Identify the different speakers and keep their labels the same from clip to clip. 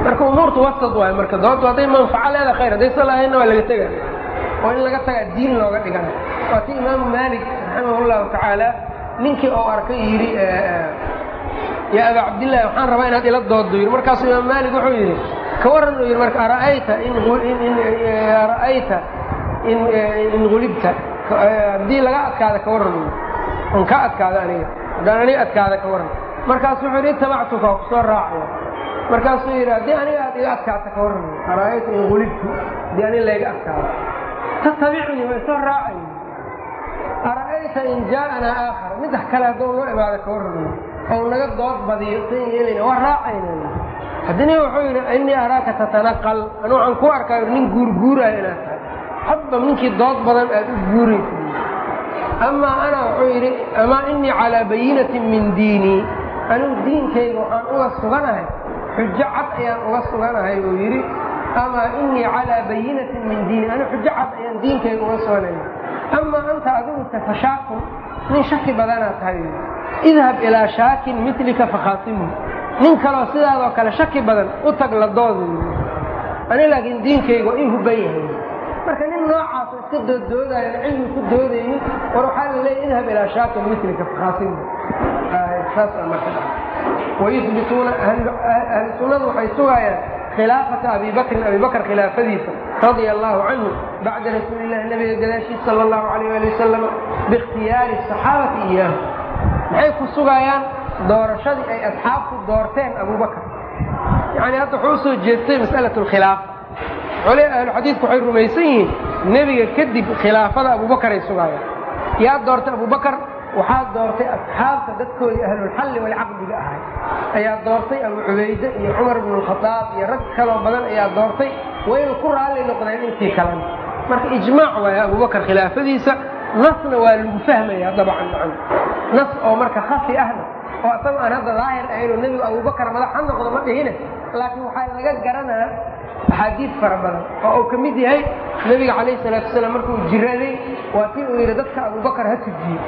Speaker 1: marka umuurtu wasad waayo marka doontu hadday manfaco leeda khayr hadday sa lahaynna waa laga tega oo in laga tagaa diin looga dhigana waa ti imaamu maalik raximah llahu tacaala ninkii oo arkay yidhi yaa aba cabdillahi waxaan rabaa inaad ila dooddo yidhi markaasuu imaam maalik wuxuu yidhi ka warran uu yidhi marka ara'ayta in ara'ayta in in gulibta haddii laga adkaada ka warran uu on ka adkaado aniga haddaan aniga adkaada ka warran markaasu wuxuu yidhi itabactuka waa kusoo raacaya markaasuu yidhi haddii aniga aad iga adkaata ka warran ara'ayta in gulibtu haddii aniga layga adkaado tatabicnii way soo raacay ara'ayta in jaa'anaa aakhar middax kale hadduu noo imaado ka warran ou naga dood badiyo san yeelayna waa raacayna haddina wuxuu yidhi innii araaka tatanaqal anu waxaan ku arkaa nin guurguuraayo inaad tahay hadba ninkii dood badan aad u guuraysa amaa ana wuxuu yidhi amaa innii calaa bayinatin min diinii anigu diinkayga waxaan uga suganahay xujo cad ayaan uga suganahay uu yidhi amaa innii calaa bayinatin min diini anigu xujo cad ayaan diinkayga uga suganaya amaa anta adigu tafashaakun nin shaki badanaad tahay idhab ilaa shaakin milika fakhaasimu nin kaloo sidaadoo kale shaki badan u tag la doodu ani laakiin diinkayga waa ii huban yahay marka nin noocaas iska dooddoodaayo cilmi ku doodaynin war waxaa la leeya idhab ilaa shaakin milika fakhaasimu saas marka wayubituuna ahlu sunnadu waxay sugaayaan khilaafata abi bakrin abi bakr khilaafadiisa radia allahu canhu bacda rasuuli illahi nabiga gadaashiisa sala allahu alayh ali wasalam biikhtiyaari asaxaabati iyaahu maxay ku sugayaan doorashadii ay asxaabtu doorteen abubakr yani hadda wuxuu usoo jeestay mas'alat alkhilaafa cole ahlu xadiidku waxay rumaysan yihiin nebiga kadib khilaafada abubakar ay sugaayaan yaa doortay abubakar waxaa doortay asxaabta dadkoodii ahlulxalli walcaqdiga ahay ayaa doortay abu cubayde iyo cumar bnu lkhadaab iyo rag kaloo badan ayaa doortay wayna ku raalli noqdeen intii kalena marka ijmaac waaya abubakar khilaafadiisa nasna waa lagu fahmaya dabcan macan nas oo marka khafi ahna oo isagoo aan hadda daahir ahayn oo nebigu abubakar madax ha noqdo ma dhihine laakiin waxaa laga garanaa axaadiid fara badan oo uu ka mid yahay nebiga calayhi salaatu wasalaam markuu jiraday waa tii uu yidhi dadka abubakar ha tujiye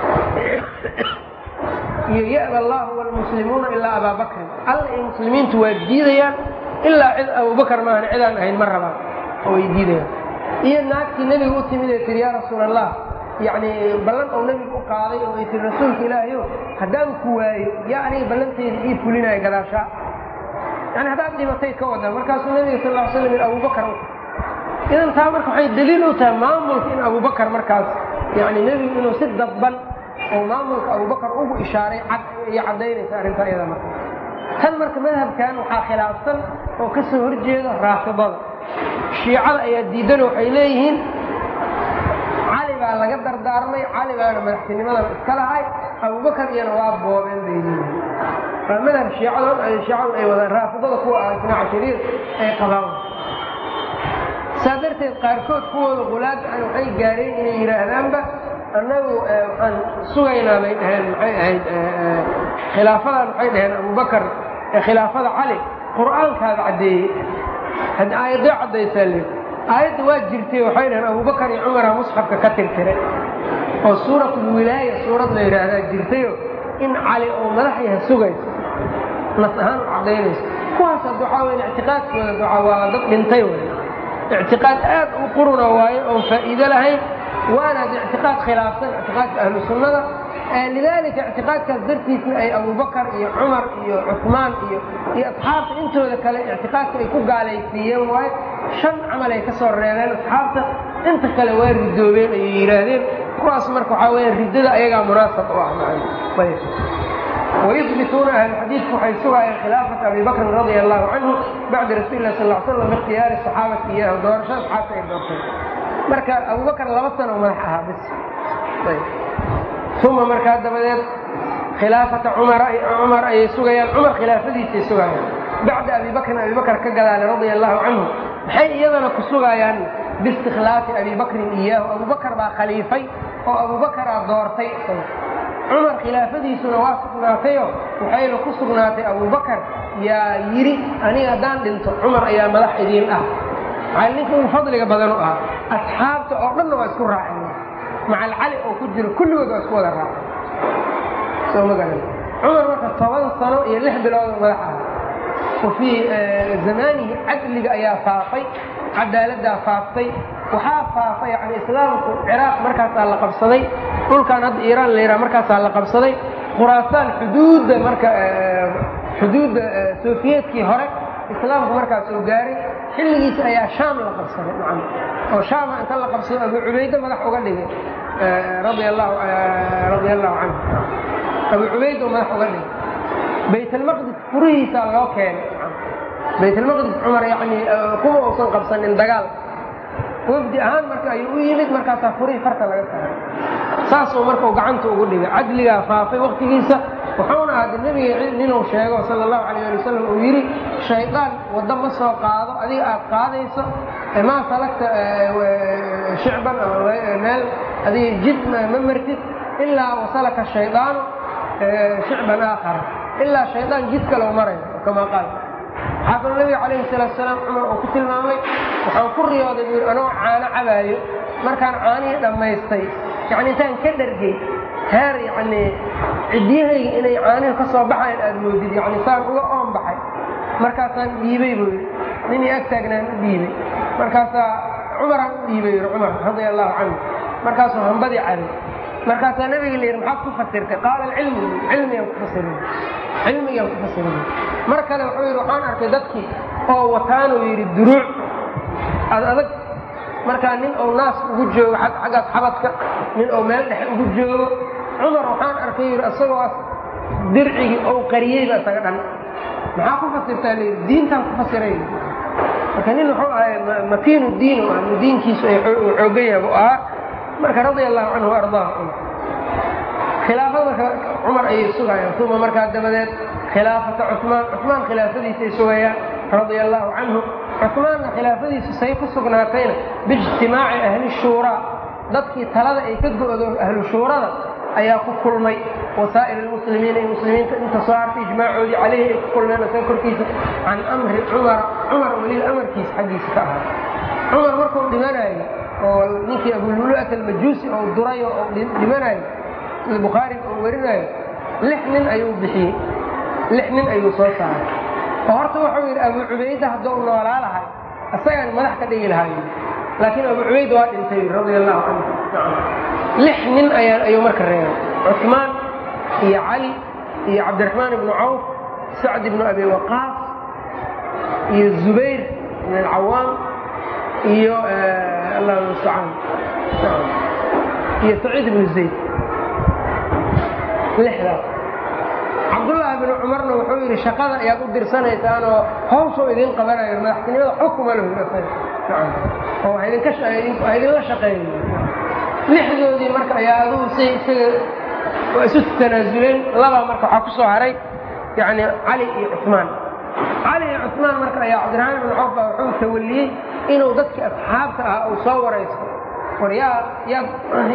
Speaker 1: iyo ya'ba allahu walmuslimuuna ilaa abaa bakrin alla iyo muslimiintu waa diidayaan ilaa cid abubakar maahan cidaan ahayn ma rabaan oo way diidayaan iyo naagtii nebiga u timid ee tiri yaa rasuul allah yacni ballan oo nebiga u qaaday oo ay tiri rasuulka ilaahayo haddaan ku waayo yaa aniga ballanteeda ii fulinaya gadaashaa yani haddaad dhimatay ka wadaa markaasuu nebiga sal ll slam in abubakar u idan taa marka waxay daliil u tahay maamulka in abubakar markaas yani nebigu inuu si dadban oo maamulka abubakar ugu ishaaray cad iyo caddaynaysa arrintaa iyada marka tan marka madhabkan waxaa khilaafsan oo ka soo horjeeda raafidada shiicada ayaa diidan waxay leeyihiin cali baa laga dardaarmay cali baana madaxtinimadan iska lahay abubakar iyana waa boobeen bay leeyihiin waa madhab shiicado shiicadu ay wadaan raafidada kuwa ah isna cashariir ay qabaan saa darteed qaarkood kuwooda qulaad an waxay gaareen inay yidhaahdaanba annagu waxaan sugaynaa bay dhaheen maxay ahayd khilaafadan waxay dhaheen abubakar khilaafada cali qur'aankaada caddeeyey had aayadday caddaysaa le aayadda waa jirtay waxay dhaheen abubakar iyo cumara musxafka ka tirtiray oo suuratulwilaaya suurad la yidhaahdaa jirtayo in cali oo madax yaha sugayso nas ahaan u caddaynayso kuwaas hadda waxaa weya ictiqaadkooda waa dad dhintay wey ictiqaad aad u quruna waayo oon faa'iido lahayn waana ad ictiqaad khilaafsan ictiqaadka ahlu sunnada lidaalika ictiqaadkaas dartiisna ay abubakar iyo cumar iyo cusmaan iyo iyo asxaabta intooda kale ictiqaadka ay ku gaalaysiiyeen waayo shan camal ay ka soo reebeen asxaabta inta kale waa ridoobeen ayay yidhaahdeen kuwaas marka waxaa weya riddada ayagaa munaasab u ah ayb wayubituuna ahlulxadiidku waxay sugaayeen khilaafata abi bakrin radia allahu canhu bacda rasuuli lah sal slam biikhtiyaari saxaabati iyahu doorasho asxaabta ay doortay marka abubakar laba sano madax ahaa bis uma markaa dabadeed khilaafata cumar ayay sugayaan cumar khilaafadiisay sugayaan bacda abi bakrin abi bakr ka gadaale radia allahu canhu maxay iyadana ku sugayaan biistikhlaafi abi bakrin iyaahu abubakar baa khaliifay oo abubakaraa doortay cumar khilaafadiisuna waa sugnaatayo waxayna ku sugnaatay abubakar yaa yidhi aniga haddaan dhinto cumar ayaa madax idiin ah maxaa ninka ugu fadliga badan u ah asxaabta oo dhanna waa isku raaceen macal cali oo ku jiro kulligood waa isku wada raaceen soo ma garan cumar marka toban sano iyo lix bilood madax ah wa fii zamaanihi cadliga ayaa faafay cadaaladdaa faaftay waxaa faafay yani islaamku ciraaq markaasaa la qabsaday dhulkan hadda iiraan la yidhaha markaasaa la qabsaday khuraasaan xuduudda marka xuduudda sofiyeetkii hore islaamku markaas uu gaaray xilligiisa ayaa shaam la qabsaday macam oo shaama inta la qabsado abu cubayde madax uga dhigay radia allahu radia allahu canhu abu cubayd oo madax uga dhigay baytalmaqdis furihiisaa loo keenay baytalmaqdis cumar yani kuma uusan qabsanin dagaal wafdi ahaan marka ayuu u yimid markaasaa furihii farta laga saaray saasuu markau gacanta ugu dhigay cadligaa faafay waktigiisa wuxuuna ahda nebiga ninuu sheego sala allahu calayh ali wasalam uu yidhi shaydaan waddo ma soo qaado adiga aad qaadayso maa salagta shicban ama meel adiga jid ma martid ilaa wasalaka shaydaanu shicban aakhara ilaa shaydaan jid kaloo marayo kamaa qaal waxaa kaloo nebiga calayhi salaatu salaam cumar uu ku tilmaamay waxaan ku riyooday buu yidhi anoo caano cabaayo markaan caanihii dhammaystay yacni intaan ka dhargay heer yacni ciddiyahayga inay caanihi ka soo baxayan aada moodid yacni saan uga oon baxay markaasaan dhiibay buu yidhi ninii ag taagnaan u dhiibay markaasaa cumaraan u dhiibay yidhi cumar radia allahu canhu markaasuu hambadii cabay markaasaa nabiga la yidhi maxaad ku fasirtay qaala alcilmu cilmigaan ku fasirin cilmigaan ku fasirin mar kale wuxuu yidhi waxaan arkay dadkii oo wataanuu yidhi duruuc ad adag markaa nin ou naas ugu joogo xaggaas xabadka nin ou meel dhexe ugu joogo cumar waxaan arkay yidhi isagoos dircigii ou qariyeyba isaga dhan maxaa ku fasirtaa la yidhi diintaan ku fasiray marka nin wuxuu ahay makiinu diin u ah diinkiisu uu xoogan yahay buu ahaa marka radia allahu canhu ardaa khilaafada marka cumar ayay sugayaan uma markaa dabadeed khilaafata cumaan cumaan khilaafadiisay sugayaan radia allahu canhu cumaanna khilaafadiisu say ku sugnaatayna biijtimaaci ahli shuuraa dadkii talada ay ka go'do ahlu shuurada ayaa ku kulmay wasaa'ir almuslimiina iyo muslimiinta inta soo hartay ijmaacoodii caleyhi ay ku kulmeen isaga korkiisa can amri cumara cumar weliba amarkiisa xaggiisa ka ahaa cumar markuu dhimanayo oo ninkii abululu'at almajuusi oo durayo oo dhimanayo sida bukhaari uu warinayo lix nin ayuu bixiyey lix nin ayuu soo saaray oo horta wuxuu yidhi abu cubayda hadduu noolaa lahay isagaan madax ka dhigi lahay laakiin abu cubayd waa dhintay radia allahu canhu lix nin ayaa ayuu marka reebay cuثmaan iyo cali iyo cabdiraxmaan ibnu cawf sacd ibnu abi waqaas iyo zubayr ibn alcawaam iyo allah mustacaan iyo saciid ibnu zayd lixdaas cabdullaahi binu cumarna wuxuu yidhi shaqada ayaad u dirsanaysaanoo hawshuu idin qabanayo madaxtinimada xukuma lahu oo waa idinla shaqeeya lixdoodii marka ayaa adugu si isaga waa isu tanaasuleen labaa marka waxaa ku soo haray yani cali iyo cuثmaan cali iyo cuثmaan marka ayaa cabdiraxmaan ibn cawf baa wuxuu tawaliyey inuu dadkii asxaabta ah uu soo waraysto war yaa yaad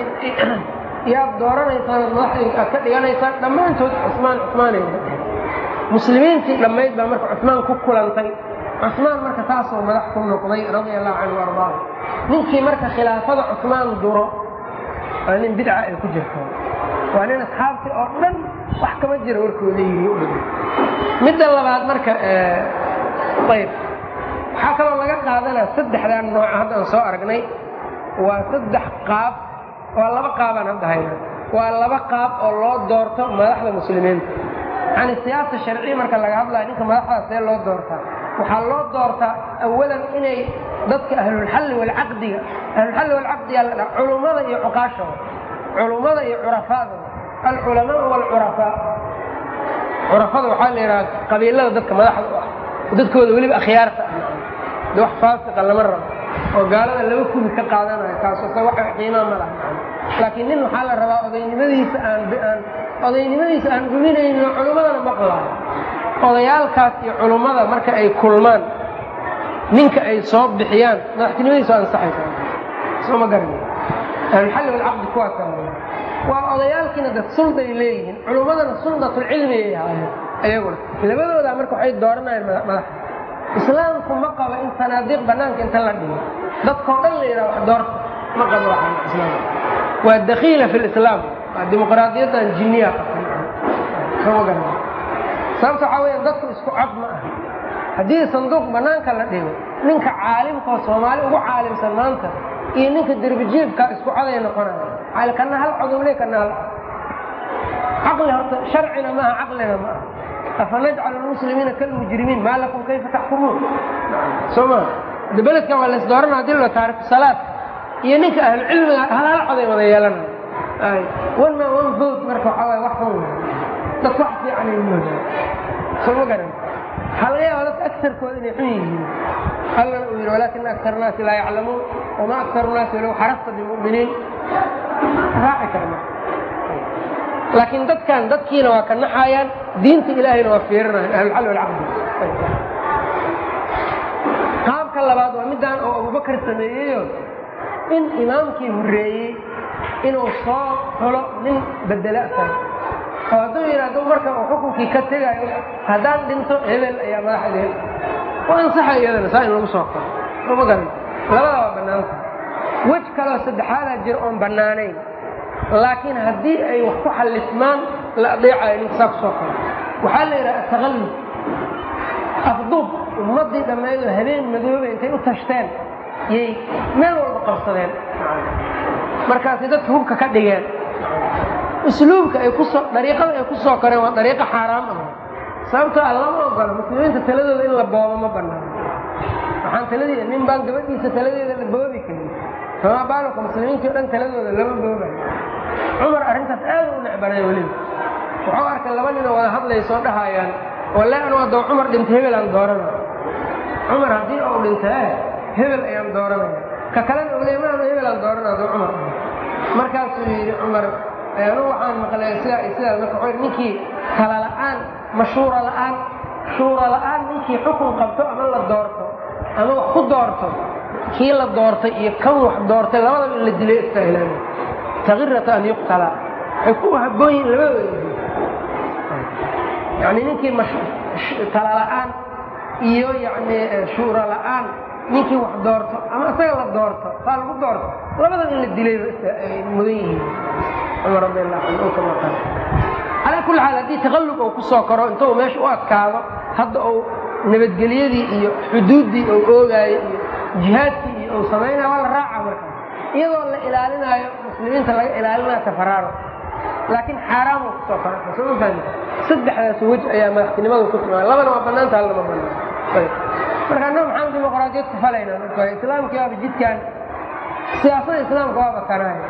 Speaker 1: yaad dooranaysaan ood madaxdinka aad ka dhiganaysaan dhammaantood cuثmaan cuثmaanay muslimiintii dhammayd baa marka cuثmaan ku kulantay cuثmaan marka taasoo madax ku noqday radia allahu canhu ardaah ninkii marka khilaafada cuثmaan duro waa nin bidca ay ku jirto waa nin asxaabtii oo dhan wax kama jira warkooda yiri midda labaad marka ayb waxaa kaloo laga qaadanaa saddexdan nooc haddaan soo aragnay waa saddex qaab waa laba qaabaan hadda hayna waa laba qaab oo loo doorto madaxda muslimiinta yani siyaasa sharciya marka laga hadlaya ninka madaxdaas see loo doortaa waxaa loo doortaa awalan inay dadka ahlulxalli walcaqdiga ahlulxalli walcaqdiga la dhaa culummada iyo cuqaashooda culummada iyo curafaada alculamaa walcurafaa curafada waxaa la yidhaha qabiilada dadka madaxda u ah dadkooda weliba akhyaarta ah de wax faasiqa lama rabo oo gaalada laba kubi ka qaadanayo kaasoo se wax qiimaa ma laha laakiin nin waxaa la rabaa odaynimadiisa aan aan odaynimadiisa aan dhuminayno culummadana maqlaayo odayaalkaas iyo culummada marka ay kulmaan ninka ay soo bixiyaan madaxtinimadiisu ansaxaysa soo ma garan ahlulxalli walcaqdi kuwaasa waa odayaalkiina dad sulday leeyihiin culummadana suldatulcilmi ay ahaayeen ayaguna labadoodaa marka waxay dooranayaan madaxda islaamku ma qabo in sanaadiiq banaanka inta la dhigo dadkao dhan la yidhaha wax doorta ma qabo islaam waa dakiila fi lislaam waa dimuqraadiyaddan jinniya qabta soo ma garan sababta waxaa weya dadku isku cod ma aha haddii sanduuq banaanka la dhigo ninka caalimkaoo soomaali ugu caalimsan maanta iyo ninka derbijiibka isku coday noqonaya kana hal codowle kana hal caqli horta sharcina maaha caqlina ma aha afanajcalu lmuslimiina kalmujrimiin maa lakum kayfa taxkumuun soo ma de beledkan waa lays doorana hadii la taariku salaad iyo ninka ahlucilmiga hal hal coday wada yeelanaya ay one man one vote marka waxaa waay wax xun dad wax fiican ay moodaa soo ma garan waxaa laga yaaba dadka agarkooda inay xun yihiin allana uu yidhi walaakina akar naasi laa yaclamuun wamaa aktaru naasi walow xarasta bimuminiin raaci karma laakiin dadkan dadkiina waa ka naxayaan diinta ilaahayna waa fiirinayan ahlulxal walcaqdi qaabka labaad waa midaan oo abubakar sameeyeyo in imaamkii horreeyey inuu soo xulo nin bedela tahay oo hadduu yidhaahdo marka uu xukunkii ka tegayo haddaan dhinto hebel ayaa madaxdeen u ansaxa iyadana saa in lagu soo qoro soo ma garan labada waa bannaanta wej kaloo saddexaadaa jira oon bannaanayn laakiin haddii ay wax ku xallismaan la adeecayo ninka saa ku soo qoro waxaa la yidhaha ataqallub afduub ummaddii dhammaydoo habeen madoobe intay u tashteen yay meel walba qabsadeen markaasay dadka hubka ka dhigeen usluubka ay kusoo dariiqada ay ku soo koreen waa dariiqo xaaraam ah sababtoo ah lama ogolo muslimiinta taladooda in la boobo ma banaano waxaan taladii nin baan gabadhiisa taladeeda la boobi karin famaa baalaka muslimiintii o dhan taladooda lama boobayo cumar arrintaas aad u necbanay weliba wuxuu arkay laba ninoo wada hadlaya soo dhahayaan walle anu haddoo cumar dhinta hebel aan dooranaya cumar haddii uu dhintaa hebel ayaan dooranaya ka kalena uu leey maanu hebel aan doorana hadduu cumar markaasuu yidhi cumar anu waxaan maqlay sidaa sidaas marka wuxuu yidhi ninkii tala la'aan mashuura la'aan shuura la'aan ninkii xukun qabto ama la doorto ama wax ku doorto kii la doortay iyo kan wax doortay labadaba in la dilay istaahilaana takirata an yuqtala waxay ku habboon yihin labadooda yani ninkii tala la'aan iyo yani shuura la'aan ninkii wax doorto ama isaga la doorto saa lagu doorto labadaba in la dilayba mudan yihiin cumar radi allahu canhu oo kama qaal calaa kulli xaal haddii taqallub uu ku soo koro inta uu meesha u adkaado hadda uu nabadgelyadii iyo xuduuddii uu oogaayo iyo jihaadkii iyo uu samaynayo waa la raaca marka iyadoo la ilaalinaayo muslimiinta laga ilaalinayo tafaraaro laakiin xaaraam uu kusoo koro soo ma fahmi saddexdaas wej ayaa madaxtinimadu ku timaada labana waa bannaanta halna ma bannaan marka annaga maxaan dimuqraadiyad ku falayna marka islaamkii waaba jidkan siyaasada islaamka waaba kanaaya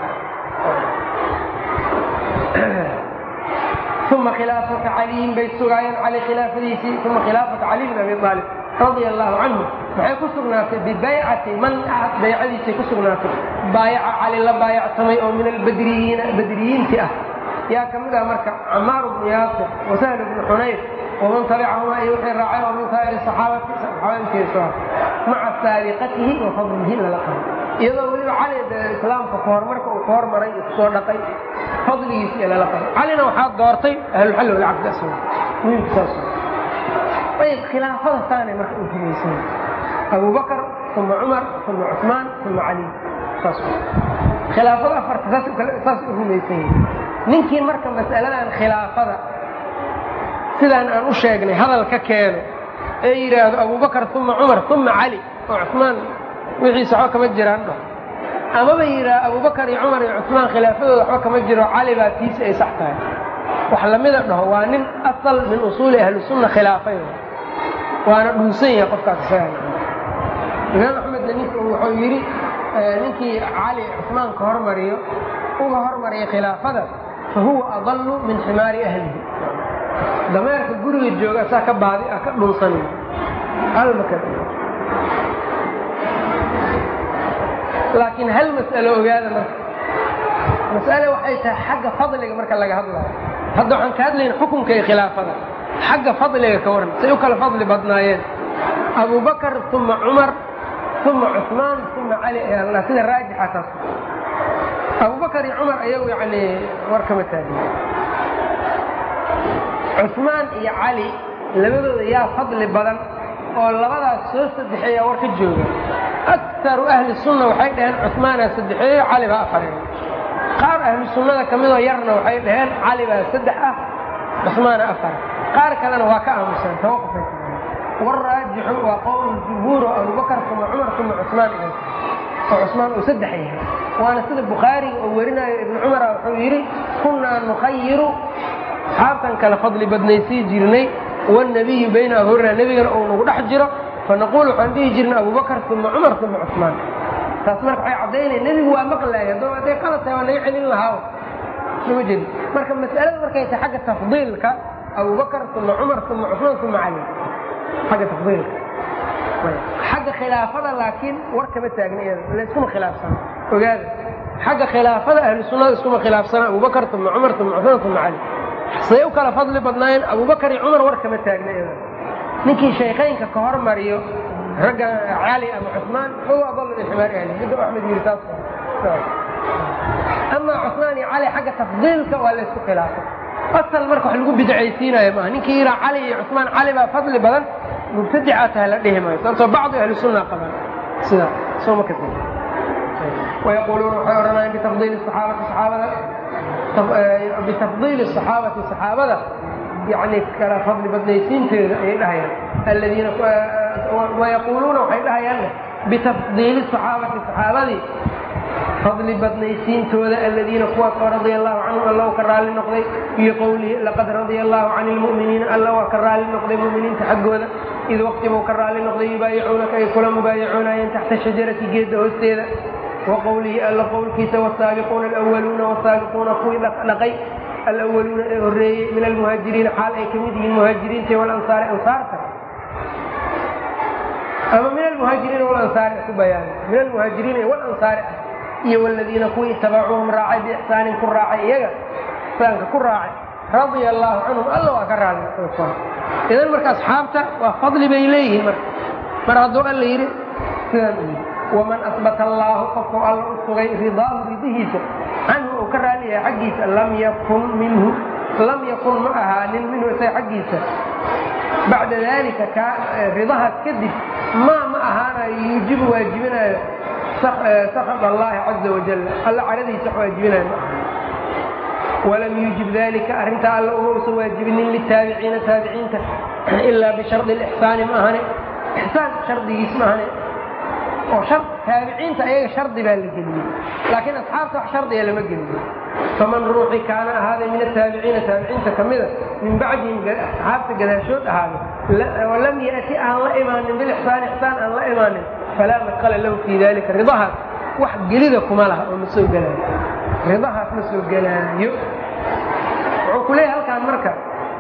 Speaker 1: uma khilaafata caliyin bay sugaayeen cali khilaafadiisii uma khilaafata cali bin abi aalib radia allahu canhu maxay ku sugnaatay bibaycati man ahad baycadiisay ku sugnaatay baayaca cali la baayactamay oo min albadriyiina badriyiinti ah yaa ka mid ah marka camaar bnu yaasir wasahl bnu xunayr waman tabicahumaa iyo wixii raacay oo min saa'iri saxaabati saxaabadiisa maca saabiqatihi wa fadlihi lala qabo iyadoo weliba cali islaamka kahormarka uu ka hormaray iyo kusoo dhaqay fadligiisa iyo lala qabo calina waxaa doortay ahlulxalli walcaqdi asla muhimka saas ayb khilaafada saanay marka u rumaysan abubakar uma cumar uma cusmaan uma cali saas khilaafada afarta saas u rumaysan yahi ninkii marka mas'aladan khilaafada sidaan aan u sheegnay hadal ka keeno ee yidhaahdo abubakar uma cumar uma cali oo cusmaan wixiisa waxba kama jiraan dhah amaba yidhaah abubakar iyo cumar iyo cusmaan khilaafadooda waxba kama jiro cali baa tiisi ay sax tahay wax lamida dhaho waa nin asal min usuuli ahlisunna khilaafay waana dhunsan yahay qofkaas isaga imaam axmedna nink wuxuu yidhi ninkii cali cusmaan ka hormariyo uga hormariya khilaafada fa huwa adalu min ximaari ahlihi dameerka guriga jooga saa ka baadi ah ka dhunsan almaka laakiin hal mas'alo ogaada marka mas'ale waxay tahay xagga fadliga marka laga hadlayo hadda waxaan ka hadlayna xukunka iyo khilaafada xagga fadliga ka waran say u kala fadli badnaayeen abubakar uma cumar uma cusmaan uma cali ayaa la sida raajixa taas abubakar iyo cumar ayagu yani war kama taagin cusmaan iyo cali labadooda yaa fadli badan oo labadaas soo saddexeeya war ka jooga akaru ahli sunna waxay dhaheen cusmaanaa saddexeeyo cali baa afareeyo qaar ahlu sunnada ka midoo yarna waxay dhaheen cali baa saddex ah cusmaana afar qaar kalena waa ka aamuseen tawaqufay waraajixu waa qowl jumhuur oo abubakar uma cumar uma cusmaan oo cusmaan uu saddex yahay waana sida bukhaariga oo werinayo ibnu cumara wuxuu yidhi kunnaa nukhayiru asxaabtan kale fadli badnaysii jirnay wanabiyu bayna ahurina nebigana uu nagu dhex jiro fanaquul waxaan dhihi jirnay abubakar uma cumar uma cusmaan taas marka waxay caddaynaya nebigu waa maqlaaya haddoo hadday qalad tahay waa naga celin lahaa soma jeedi marka mas'alada markay tahay xagga tafdiilka abubakar uma cumar uma cusmaan uma cali xagga tafdiilka xagga khilaafada laakiin war kama taagna iyada layskuma khilaafsana ogaada xagga khilaafada ahlu sunnada iskuma khilaafsana abubakar uma cumar uma cusmaan uma cali say u kala fadli badnaayeen abubakar iyo cumar war kama taagna iyada ninkii shaykhaynka ka hormariyo ragga cali ama cusmaan huwa adal min ximaari ahli midda axmed yiri taas amaa cusmaan iyo cali xagga tafdiilka waa laysku khilaafay asal marka wax lagu bidcaysiinayo maaha ninkii yiraa cali iyo cusmaan cali baa fadli badan mubtadicaa tahay la dhihi maayo sababtoo bacdi ahli sunna qabaan sida soo ma kasi wayaquuluuna waxay odhanayaan bitafdiili saxaabati saxaabada bitafdiili saxaabati saxaabada yani kala fadli badnaysiinteeda ayay dhahayaan aladiina wayaquuluuna waxay dhahayaan bitafdiili saxaabati saxaabadii fadli badnaysiintooda aladiina kuwaas oo radia allahu canhum alla u ka raalli noqday iyo qowlihi laqad radia allahu can ilmu'miniina alla waa ka raalli noqday mu'miniinta xaggooda id waqtibuu ka raalli noqday yubaayicuunaka ay kula mubaayicuunayeen taxta shajarati geedda hoosteeda wa qowlihi alla qowlkiisa wasaabiquuna alawaluuna wasaabiquuna kuwii dhaqay alawaluuna ee horreeyey min almuhaajiriina xaal ay ka mid yihiin muhaajiriinta walansaari ansaarta ama min almuhaajiriina walansaari ku bayaana min almuhaajiriina walansaari ah iyo waladiina kuwii itabacuuhum raacay biixsaanin ku raacay iyaga ixsaanka ku raacay radia allaahu canhum alla waa ka raali idan marka asxaabta waa fadli bay leeyihiin marka mar hadduu alla yidhi sidaan u yidhi waman asbata allaahu qofku alla u sugay ridaahu ridihiisa canhu uu ka raali yahay xaggiisa lam yakun minhu lam yakun ma ahaanin minhu isaga xaggiisa bacda dalika ka ridahaas kadib maa ma ahaanayo yuujibu waajibinayo sakad allahi caza wajal alla caradiisa wax waajibinayo ma aha walam yuujib dalika arrintaa alla uma usan waajibinin litaabiciina taabiciinta ilaa bishardi lixsaani ma ahane ixsaan shardigiis ma ahane oo taabiciinta ayaga shardi baa la geliyey laakiin asxaabta wax shardiga lama geliyo faman ruuxi kaana ahaaday min ataabiciina taabiciinta ka mida min bacdihim asxaabta gadaashood ahaaday oo lam ya'ti aan la imaanin bilixsaani ixsaan aan la imaanin falaa madqala lahu fii dalika ridahaas wax gelida kuma laha oo ma soo gelaayo ridahaas ma soo gelaayo wuxuu ku leeyahay halkaan marka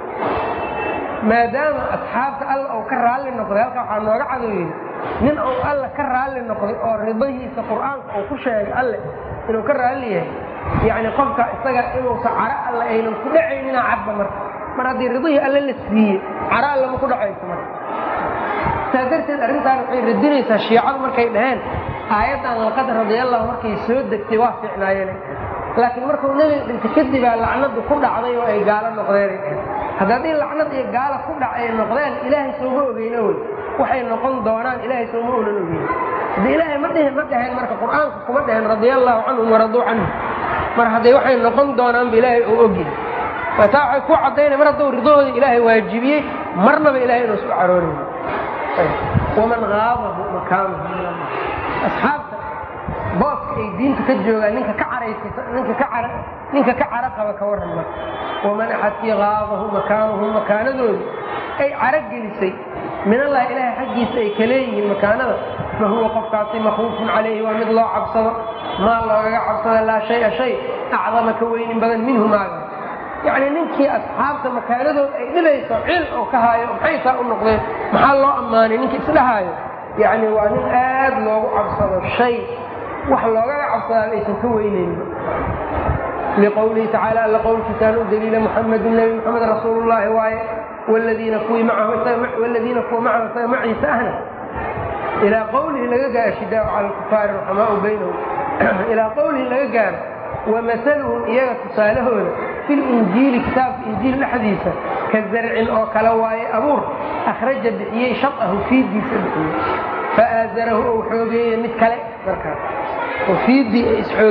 Speaker 1: maadaama asxaabta alla uu ka raalli noqday halkaa waxaa nooga cadow yidhi nin uu alla ka raalli noqday oo ridahiisa qur'aanka uu ku sheegay alle inuu ka raalli yahay yacni qofka isaga inuusa caro alle aynan ku dhacaynina cadba marka mar haddii ridihii alle la siiyey caro alle ma ku dhacayso marka saa darteed arrintaan waxay radinaysaa shiicadu markay dhaheen aayaddan laqad radiallahu markay soo degtay waa fiicnaayeen laakiin markuu nebiga dhinta kadibaa lacnadu ku dhacday oo ay gaalo noqdeen hadda haddii lacnad iyo gaalo ku dhac ay noqdeen ilaahay sooma ogeyna wey waxay noqon doonaan ilaahay sooma olan ogeyn haddi ilaahay ma dhihin ma dhaheen marka qur'aanka kuma dhaheen radia allahu canhum waraduu canhu mar hadday waxay noqon doonaanba ilaahay uu ogyahay taa waxay ku caddaynaya mar hadduu ridahooda ilaahay waajibiyey marnaba ilahay inuusu caroonayn waman aabahu makaanahu min allah asxaabta booska ay diinta ka joogaan ninka ka caraysa ninka ka cara ninka ka cara qaba ka warran marka waman axadkii qaabahu makaanuhu makaanadooda ay cara gelisay min allah ilaahay xaggiisa ay ka leeyihiin makaanada fa huwa qofkaasi makruufun calayhi waa mid loo cabsado maa loogaga cabsada laa shaya shay acdama ka weynin badan minhu maaga yacni ninkii asxaabta makaanadooda ay dhibayso cil oo ka haayo maxay saa u noqdeen maxaa loo ammaanay ninka isdhahaayo yacni waa nin aad loogu cabsado shay wax loogaga cabsadaa aysan ka weynaynin liqowlihi tacaala alla qowlkiisaan u daliila muxamadu nebi moxamed rasuulu llaahi waaye wladiina kuwii macahu waladiina kuwa macahu isaga maciisa ahna ilaa qowlihi laga gaaro shidaau cala alkufaari raxamaau baynahum ilaa qowlihi laga gaaro wamasaluhum iyaga tusaalahooda fi linjiili kitaabka injiil dhexdiisa ka zarcin oo kale waaye abuur akhraja bixiyey shaqahu fiidiisa bixiyey faaazarahu ou xoogeeye mid kale markaas oo fiidii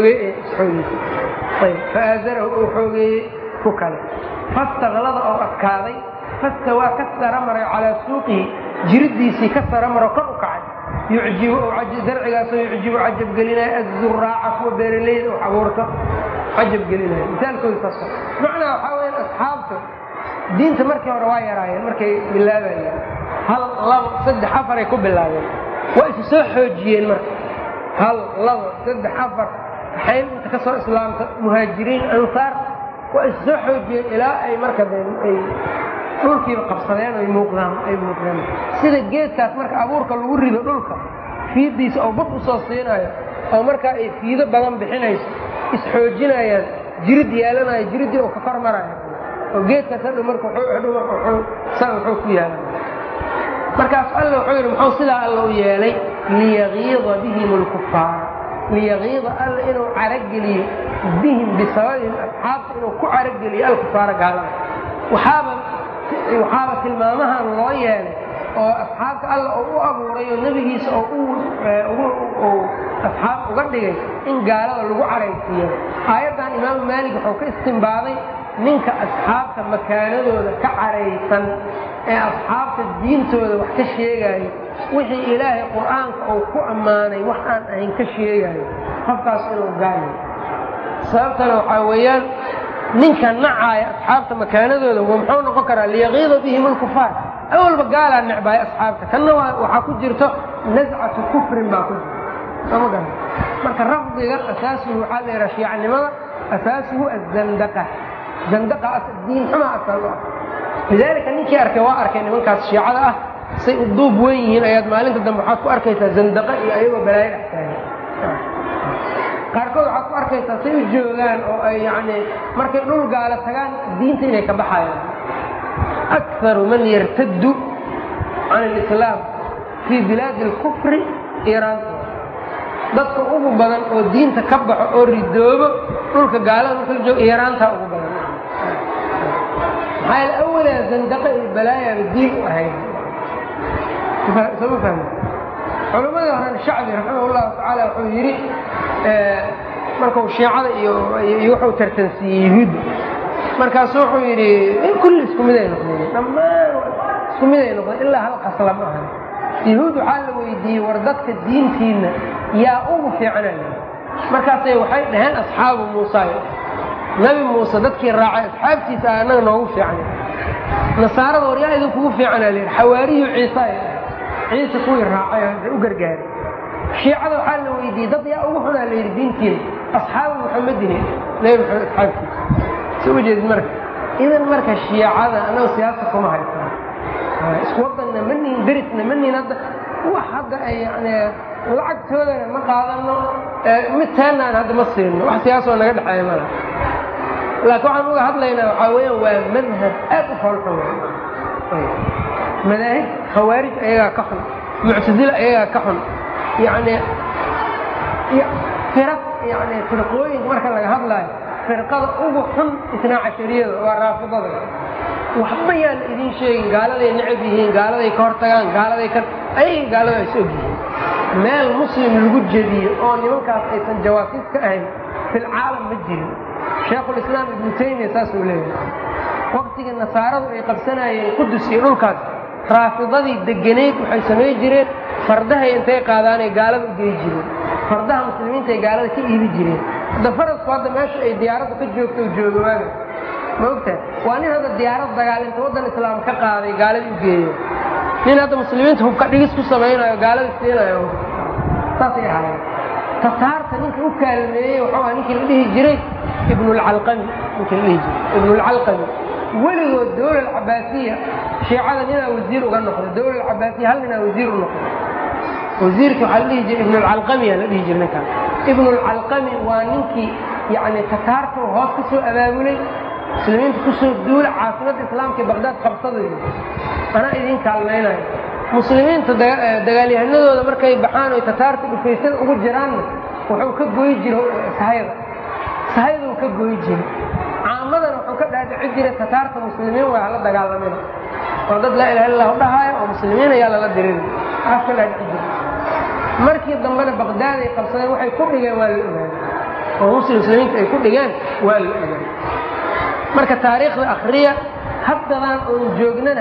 Speaker 1: isxoogeysay faaazarahu ou xoogeeyey ku kale fastaklada oo adkaaday fastawaa ka sara maray calaa suuqihi jiridiisii ka saramaro kor u kacay yucjibu zarcigaasoo yucjibu cajab gelinaya azuraaca kuwa beeraleyda wax abuurta cajab gelinaya misaalkooda saas macnaa waxaa weya asxaabta diinta markii hore waa yaraayeen markay bilaabayeen hal labo saddex afaray ku bilaabeen waa isu soo xoojiyeen marka hal labo saddex afar waxay inta ka soo islaamta muhaajiriin ansaar waa isu soo xoojiyeen ilaa ay marka ay dhulkiiba qabsadeen ay muuqdaan ay muuqdeen sida geedkaas marka abuurka lagu rido dhulka fiidiisa oo bud usoo siinayo oo markaa ay fiido badan bixinayso isxoojinayaan jirid yeelanayo jiriddii oo ka kor marayo oo geedkaas hadhow marka hadhow marka wuxuu saa wuxuu ku yaala markaas alla wuxuu yidhi muxuu sidaa alla u yeelay liyagiida bihim alkufaara liyagiida alla inuu carageliyo bihim bisababihim asxaabta inuu ku carageliyo alkufaara gaalada waxaaba waxaaba tilmaamahan loo yeelay oo asxaabta alla oo u abuuray oo nebigiisa oo asxaab uga dhigay in gaalada lagu caraysiiyo aayaddan imaamu maalik wuxuu ka istimbaaday ninka asxaabta makaanadooda ka caraysan ee asxaabta diintooda wax ka sheegaayo wixii ilaahay qur'aanka uu ku ammaanay wax aan ahayn ka sheegaayo qofkaas inuu gaalayo sababtana waxaa weeyaan ninka nacaaya asxaabta makaanadooda muxuu noqon karaa liyaqiida bihim alkufaar awalba gaalaa necbaaya asxaabta kanna waxaa ku jirto nascatu kufrin baa ku jirta sooma gara marka rafdiga asaasuhu waxaa la yidhaha shiicanimada asaasuhu azandaqa zandaqa diin xuma asal u ah lidaalika ninkii arkay waa arkay nimankaas shiicada ah say u duub wen yihiin ayaad maalinta dambe waxaad ku arkaysaa zandaqa iyo ayagoo balaayo dhex taagan qaarkood waxaad ku arkaysaa say u joogaan oo ay yani markay dhul gaala tagaan diinta inay ka baxayaan akaru man yartaddu can alislaam fii bilaadi alkufri iiraanta dadka ugu badan oo diinta ka baxo oo ridoobo dhulka gaalada marka la joogo iiraantaa ugu badan maxaa yaele awalaa zandaqa iyo balaayaaba diin u ahayd sooma fahmi culammadii horena shacbi raximah llahu tacaala wuxuu yidhi markuu shiicada iyo wuxuu tartansiiyey yuhuudda markaasu wuxuu yidhi in kulli isku mid ay noqdeen dhammaan isku mid ay noqdeen ilaa hal qasla ma ahan yahuud waxaa la weydiiyey war dadka diintiinna yaa ugu fiicanaya markaasay waxay dhaheen asxaabu muusa nabi muuse dadkii raacay asxaabtiisa ah annaga noogu fiicnay nasaarada war yaa idinkugu fiicanaa layidhi xawaariyu ciisa ciise kuwii raacay u gargaaray shiicada waxaa la weydiiyey dad yaa ugu xunaa la yidhi diintiina asxaabu muxamedin nabi maxamed asxaabtiisa soo ujeedid marka idan marka shiicada annaga siyaasa kuma haysan isku wadanna ma nihin derisna ma nihin hadda wax hadda ay yani lacagtoodana ma qaadano mid teenaan hadda ma siino wax siyaasoo naga dhexeeya mala laakiin waxaan uga hadlaynaa waxaa weeyaan waa madhab aad u foolxun madaahib khawaarij ayagaa ka xun muctazila ayagaa ka xun yani firaq yani firqooyinka marka laga hadlaayo firqada ugu xun isnaa cashariyada waa raafidada waxba yaan idin sheegin gaaladay necab yihiin gaaladay ka hortagaan gaaladay ka ayaga gaalada is og yihiin meel muslim lagu jediyo oo nimankaas aysan jawaasiis ka ahayn filcaalam ma jirin sheekhulislaam ibnu taymiya saasuu leeyahay waqtigii nasaaradu ay qabsanayeen qudus iyo dhulkaas raafidadii degenayd waxay samay jireen fardahay intay qaadaanay gaalada u gey jireen fardaha muslimiinta ay gaalada ka iibi jireen hadda farasku hadda meesha ay diyaaradda ka joogto jooga waaga ma ogtahay waa nin hadda diyaarad dagaalinta waddan islaam ka qaaday gaaladii u geeya nin hadda muslimiinta hubka dhigis ku samaynayo gaalada siinayo saasay ahaayeen tataarta ninka u kaalmeeyey wuxuu aha ninkii la dhihi jiray ibnulcalqami ninkii la dhihi jiray ibnulcalqami weligood dawla alcabaasiya shiicada ninaa wasiir uga noqday dawla alcabaasiya hal ninaa wasiir u noqday wasiirkii waxaa la dhihi jiray ibnulcalqamiyaa la dhihi jiray ninkaan ibnulcalqami waa ninkii yani tataarta hoos ka soo abaabulay muslimiinta kusoo duula caasimadda islaamka baqdaad qabsadayda anaa idin kaalmaynayo muslimiinta dagaalyahanadooda markay baxaan oy tataarta dhufaysada ugu jiraanna wuxuu ka goy jira sahayda sahayduu ka goy jira caamadana wuxuu ka dhaadhici jiray tataarta muslimiin waa hala dagaalamin oo dad laa ilaha illah dhahaayo oo muslimiin ayaa lala dirin aas ka dhaadhici jira markii dambena baqdaad ay qabsadeen waxay ku dhigeen waa la ogaaday oo muslim muslimiinta ay ku dhigeen waa la ogaaday marka taariikhda akriya haddadaan oon joognana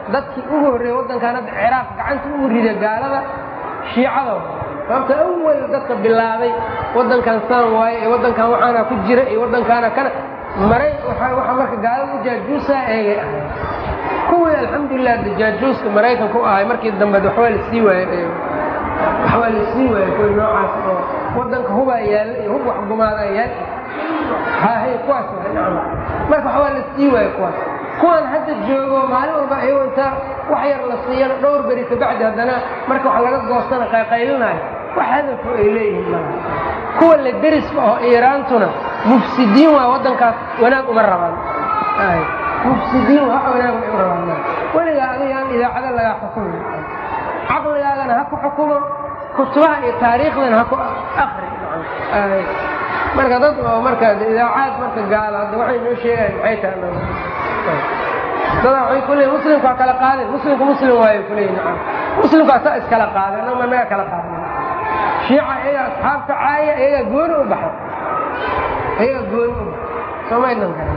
Speaker 1: dadkii ugu horreeyey waddankan hadda ciraaq gacanta ugu rida gaalada shiicada sababta awal dadka bilaabay waddankan saan waaye iyo waddankan waxaana ku jira iyo waddankaana kana maray waxaa marka gaalada u jaajuusaa eegay ahay kuwii alxamdulilah de jaajuuska maraykanka u ahay markii dambe waxbaa lasii waayey waxbaa lasii waayey kuwii noocaas oo waddanka hubaa yaalla iyo hub wax gumaadaa yaal hahay kuwaas marka waxbaa lasii waayey kuwaas kuwan hadda joogo maalin walba iyagoo intaa wax yar la siiyana dhowr beri kabacdi haddana marka wax laga goostana qayqaylinayo wax hadafo ay leeyihiin malaha kuwa la deriska oo iiraantuna mufsidiin waa waddankaas wanaag uma rabaan mufsidiin waa wanaag uma rabaan weligaa adiga aan idaacada lagaa xukumin caqligaagana ha ku xukumo kutubaha iyo taariikhdana ha ku akri marka dad oo marka idaacaad marka gaala hadda waxay noo sheegayan maxay tahay dadaa waxay ku leeyiin muslimka waa kala qaadeen muslimku muslim waayo ku leeyihin nacam muslimku asaa iskala qaadeen ama naga kala qaadeen shiica iyagaa asxaabta caaya iyagaa gooni u baxay iyagaa gooni u baxay soomaydnan karan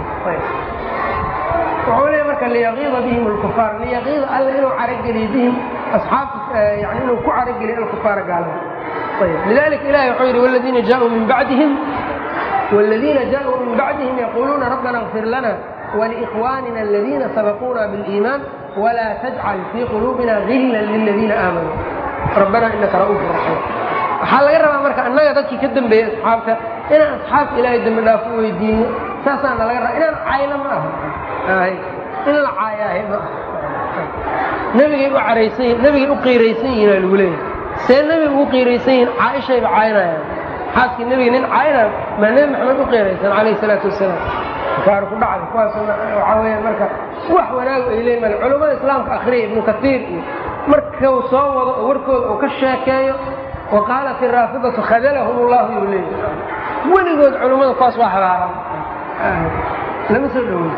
Speaker 1: wuxuu leeyahy marka liyaqiida bihim alkufaar liyaqiida alla inuu carageliyo bihim asxaabta yani inuu ku carageliyo alkufaara gaalada ayb lidalika ilahi wuxuu yidhi waladiina jaauu min bacdihim والذين جاءوا من بعدهم يقولون ربنا اغفر لنا ولإخواننا الذين سبقونا بالإيمان ولا تجعل في قلوبنا غلا للذين آمنوا ربنا إنك رؤوف رحيم waxaa laga rabaa marka annaga dadkii ka dambeeyey asxaabta inaan asxaabta ilaahay dambi dhaaf u weydiino saasaana laga rabaa inaan cayno ma aha in la caayaahe ma aha nebigay u caraysan yihin nebigay u qiiraysan yihin aa lagu leeyahay see nebiga ugu qiiraysan yihin caaishayba caynayaan xaaskii nebiga nin cayna maa nebi maxamed u qiiraysan calayhi salaatu wasalaam kaar ku dhacday kuwaas waxaa weeyaan marka wax wanaagu ay leeyihin mal culummada islaamka akhriya ibnu kasiir iyo markuu soo wado oo warkooda uu ka sheekeeyo wa qaalat iraafidatu khadalahum ullahu yuu leeyahy weligood culummada kuwaas waa habaaran lama soo dhowey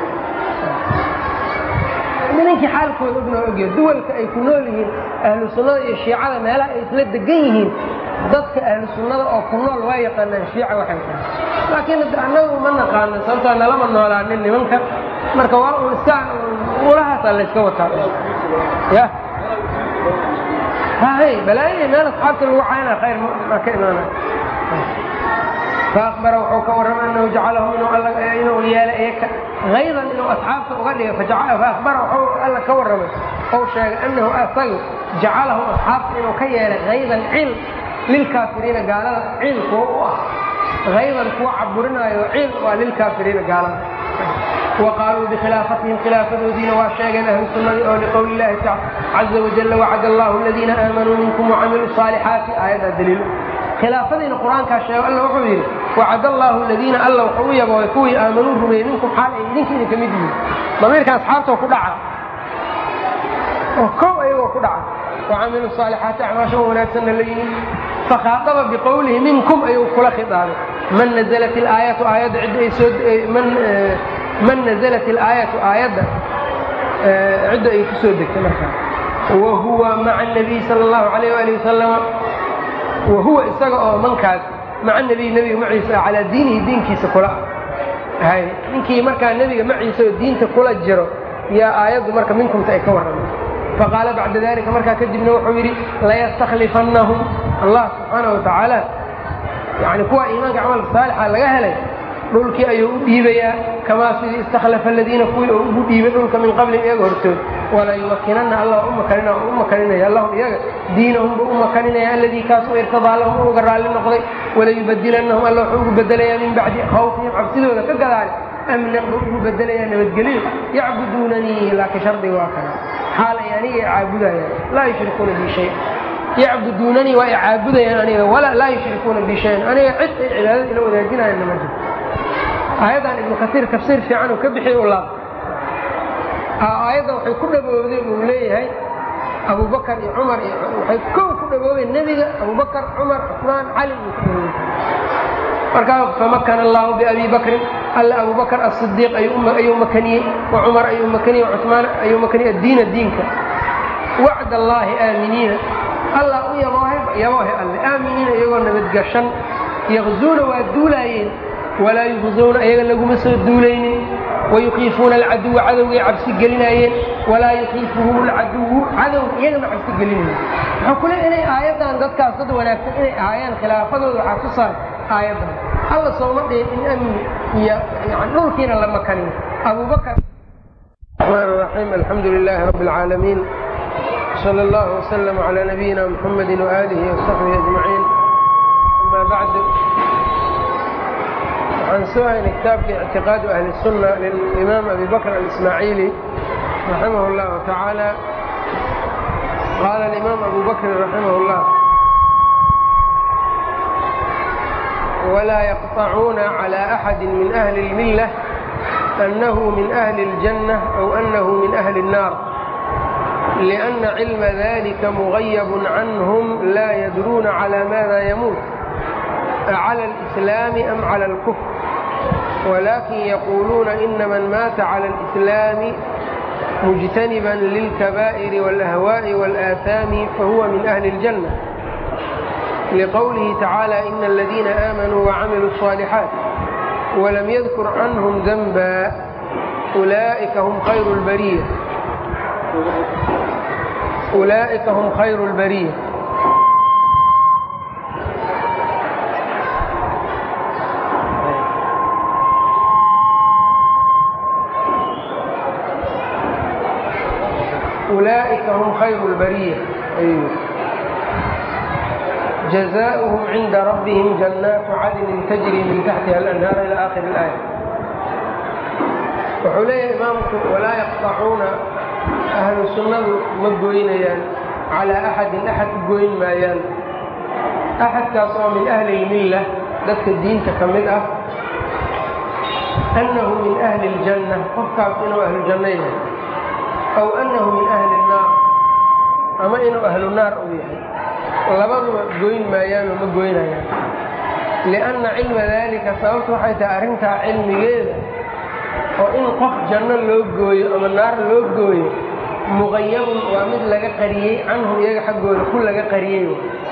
Speaker 1: ninkii xaalkooda ogna ogya duwalka ay ku nool yihiin ahlu sunnada iyo shiicada meelaha ay isla degan yihiin dadka ahlu sunnada oo ku nool waa yaqaanaan shiica waxay tahay laakiin annagu ma naqaano sababtoo nalama noolaanin nimanka marka waa un iska ulahaasaa layska wataa ya hay balaayo meel asxaabta lagu caynaa khayr ma ka imaanay faakbara wuxuu ka warramay anahu jacalahum inuu yeelay iyaka haydan inuu asxaabta uga dhigay faakbara wuxuu alla ka warramay ou sheegay annahu asagu jacalahum asxaabta inuu ka yeelay haydan cil lilkaafiriina gaalada ciil kuwa u ah haydan kuwa caburinaayo ciil waa lilkaafiriina gaalada wa qaaluu bikhilaafatihim khilaafadoodiina waa sheegeen ahlu sunnadii oo liqowli illahi caza wajalla wacada allahu aladiina aamanuu minkum wacamiluu saalixaati aayaddaa daliilo khilaafadiina qur-aankaa sheego alla wuxuu yidhi wacad allaahu aladiina alla wuxuu u yabooy kuwii aamanuu rumeeyey minkum xaal ay idinka idinka mid yihiin damiirka asxaabtoo ku dhaca oo kow ayagoo ku dhaca wacamilu saalixaati acmaasha wanaagsanna la yimid fakhaadaba biqowlihi minkum ayuu kula khidaabay man nazalat ilaayatu aayadda cidda ay soo man nazalat ilaayatu aayadda cidda ay ku soo degtay markaa wa huwa maca nabiy sala allahu calayh waali wasalama wa huwa isaga oo mankaas maca nebiy nebiga maciisa calaa diinihi diinkiisa kula hay ninkii markaa nebiga maciisa oo diinta kula jiro yaa aayaddu marka minkumta ay ka warramay faqaala bacda dalika markaa kadibna wuxuu yidhi layastakhlifannahum allah subxaana wa tacaala yani kuwa iimaanka camalka saalixa laga helay dhulkii ayuu u dhiibayaa kamaa sidii istakhlafa aladiina kuwii oo ugu dhiibay dhulka min qablin iyaga hortood walayumakinanna alla u makaninaya lahum iyaga diinahum buu u makaninaya alladii kaas u irtadaa lahum uga raalli noqday walayubadilanahum alla wuxuu ugu bedelayaa min bacdi khawfihim cabsidooda ka gadaale amnan buu ugu bedelayaa nabadgelyo yacbuduunanii laakiin shardiga waa kana xaal ay aniga i caabudayaan laa yushrikuuna bi shay yacbuduunanii waa i caabudayaan aniga laa yushrikuuna bi shayan aniga cid ay cibaadada ila wadaajinayaan nama jirto aayaddan ibnu kasiir tafsiir fiican uu ka bixiy u laab aayaddan waxay ku dhaboobday uu leeyahay abubakar iyo cumar iyo waxay kow ku dhaboobeen nebiga abubakar cumar cusmaan cali uu ku dhaboobay markaa famakana allahu biabi bakrin alla abubakr asidiiq ayuu makaniyey wa cumar ayuu makaniyey cumaan ayuu makaniyey addiina diinka wacd allaahi aaminiina allah u yaboohe yaboohe alle aaminiina iyagoo nabadgashan yaqzuuna waa duulaayeen walaa yuqzuuna iyaga laguma soo duulaynin wayukiifuuna alcaduwa cadowgay cabsi gelinaayeen walaa yakiifuhum lcaduwu cadow iyaga ma cabsi gelinaya wuxuu kule inay aayaddan dadkaas dad wanaagsan inay ahaayaan khilaafadooda waxaa tusaay aayaddan alla sooma dhihin in amni iyo yani dhulkiina la makaniyo abubakar الرحمن الرحيم الحمد لله رب العالمين صلى الله وسلم على نبينا محمد وآله وصحبه أجمعين أما بعد عن سؤال كتاب اعتقاد أهل السنة للإمام أبي بكر الإسماعيلي رحمه الله تعالى قال الإمام أبو بكر رحمه الله ولا يقطعون على أحد من أهل الملة أنه من أهل الجنة أو أنه من أهل النار لأن علم ذلك مغيب عنهم لا يدرون على ماذا يموت على الإسلام أم على الكفر ولكن يقولون إن من مات على الإسلام مجتنبا للكبائر والأهواء والآثام فهو من أهل الجنة لقوله تعالى إن الذين آمنوا وعملوا الصالحات ولم يذكر عنهم ذنبا أولئك هم خير البرية أولئك هم خير البرية أولئك هم خير البرية أيوه جزاؤهم عند ربهم جنات عدن تجري من تحتها الأنهار إلى آخر الآية wuxuu leeyahay imaamku walaa yaqطacuuna ahlu sunnadu ma goynayaan calaa axadin axad u goyn maayaan axadkaas oo min ahli اlmilla dadka diinta ka mid ah annahu min ahli اljanna qofkaas inuu ahlu janno yahay aw annahu min ahli الnaar ama inuu ahlu naar u yahay labaduba goyn maayaanoo ma goynayaan lianna cilma daalika sababtu waxay tahay arrintaa cilmigeeda oo in qof janno loo gooyo ama naar loo gooyo muqayabun waa mid laga qariyey canhum iyaga xaggooda ku laga qariyey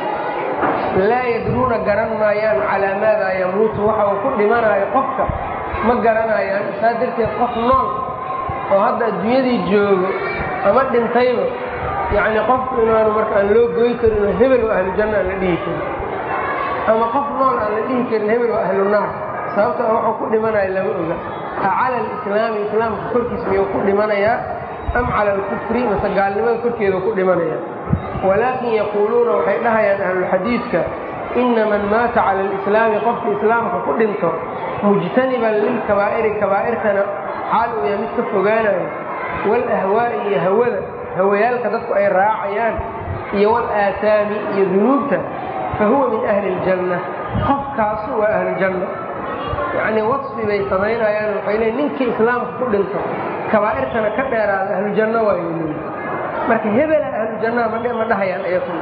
Speaker 1: laa yadruuna garan maayaan calaa maadaa yamuutu waxa uu ku dhimanayo qofka ma garanayaan saa darteed qof nool oo hadda adduunyadii joogo ama dhintayba yacni qofku inaanu marka aan loo gooy karin oo hebel waa ahlu janna aan la dhihi karin ama qof nool aan la dhihi karin hebel waa ahlu naar sababto a waxuu ku dhimanayo lama oga a cala alislaami islaamka korkiis miyuu ku dhimanayaa am cala alkufri mase gaalnimada korkeedu ku dhimanaya walaakin yaquuluuna waxay dhahayaan ahlulxadiidka ina man maata cala alislaami qofka islaamka ku dhinto mujtaniban lilkabaa'iri kabaa'irtana xaal uu yahay mid ka fogaanayo waalahwaa'i iyo hawada hawayaalka dadku ay raacayaan iyo walaaasaami iyo dunuubta fa huwa min ahli اljanna qofkaasu waa ahlujanna yacnii wasfi bay samaynayaan waxay leeyiin ninkii islaamka ku dhinto kabaa'irtana ka dheeraada ahlujanno waayo leeyiin marka hebela ahlujannaha ma dhahayaan ayaku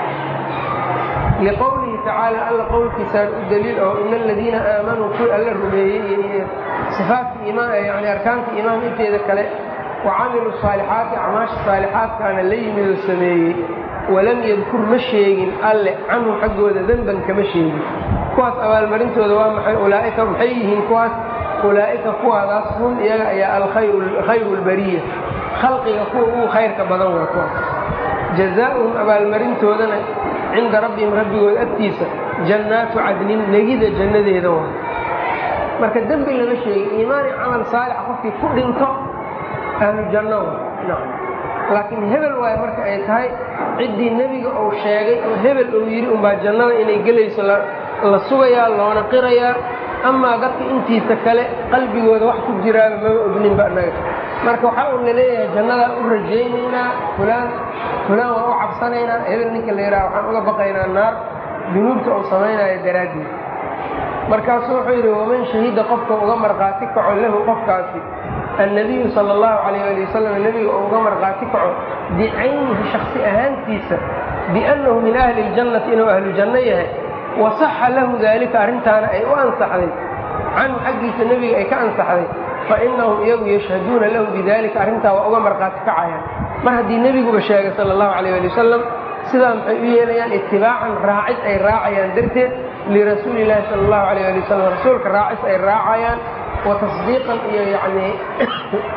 Speaker 1: liqowlihi tacaala alla qowlkiisaan u daliil oo ina aladiina aamanuu kuwii alla rumeeyey iyo sifaatka iimaan yani arkaanta iimaan inteeda kale wacamilu saalixaati acmaasha saalixaadkaana la yimid oo sameeyey walam yadkur ma sheegin alle canhum xaggooda denban kama sheegin kuwaas abaalmarintooda waa maxay ulaa'ika maxay yihiin kuwaas ulaa'ika kuwaadaas hum iyaga ayaa alkhayru lbariya khalqiga kuwa ugu khayrka badan waa kuwaas jazaa'uhum abaalmarintoodana cinda rabbihim rabbigooda agtiisa jannaatu cadnin negida jannadeeda waa marka dembi lama sheegin iimaani camal saalixa qofkii ku dhinto ahlu janno waa laakiin hebel waayo marka ay tahay ciddii nebiga uu sheegay oo hebel uu yidhi unbaa jannada inay gelayso la sugayaa loona qirayaa amaa dadka intiisa kale qalbigooda wax ku jiraaba maba ogninba annaga marka waxaa uun laleeyahay jannadaa u rajaynaynaa fulaan fulaan waan u cabsanaynaa hebel ninka la yidhaha waxaan uga baqaynaa naar dunuubta uu samaynayo daraaddeed markaasuu wuxuu yidhi waman shahida qofka uga markhaati kaco lahu qofkaasi annabiyu sala allahu calayh ali wasalam nebiga uu uga markhaati kaco bicaynihi shaksi ahaantiisa biannahu min ahli ljannati inuu ahlu janno yahay wasaxa lahu daalika arrintaana ay u ansaxday canhu xaggiisa nebiga ay ka ansaxday fa innahum iyagu yashhaduuna lahu bidalika arrintaa waa uga markhaati kacayaan mar haddii nebiguba sheegay sala allahu calayh ali wasalam sidaa maxay u yeelayaan itibaacan raacid ay raacayaan darteed lirasuuli illaahi sala allahu calayh ali wasalam rasuulka raacis ay raacayaan wa tasdiiqan iyo yacnii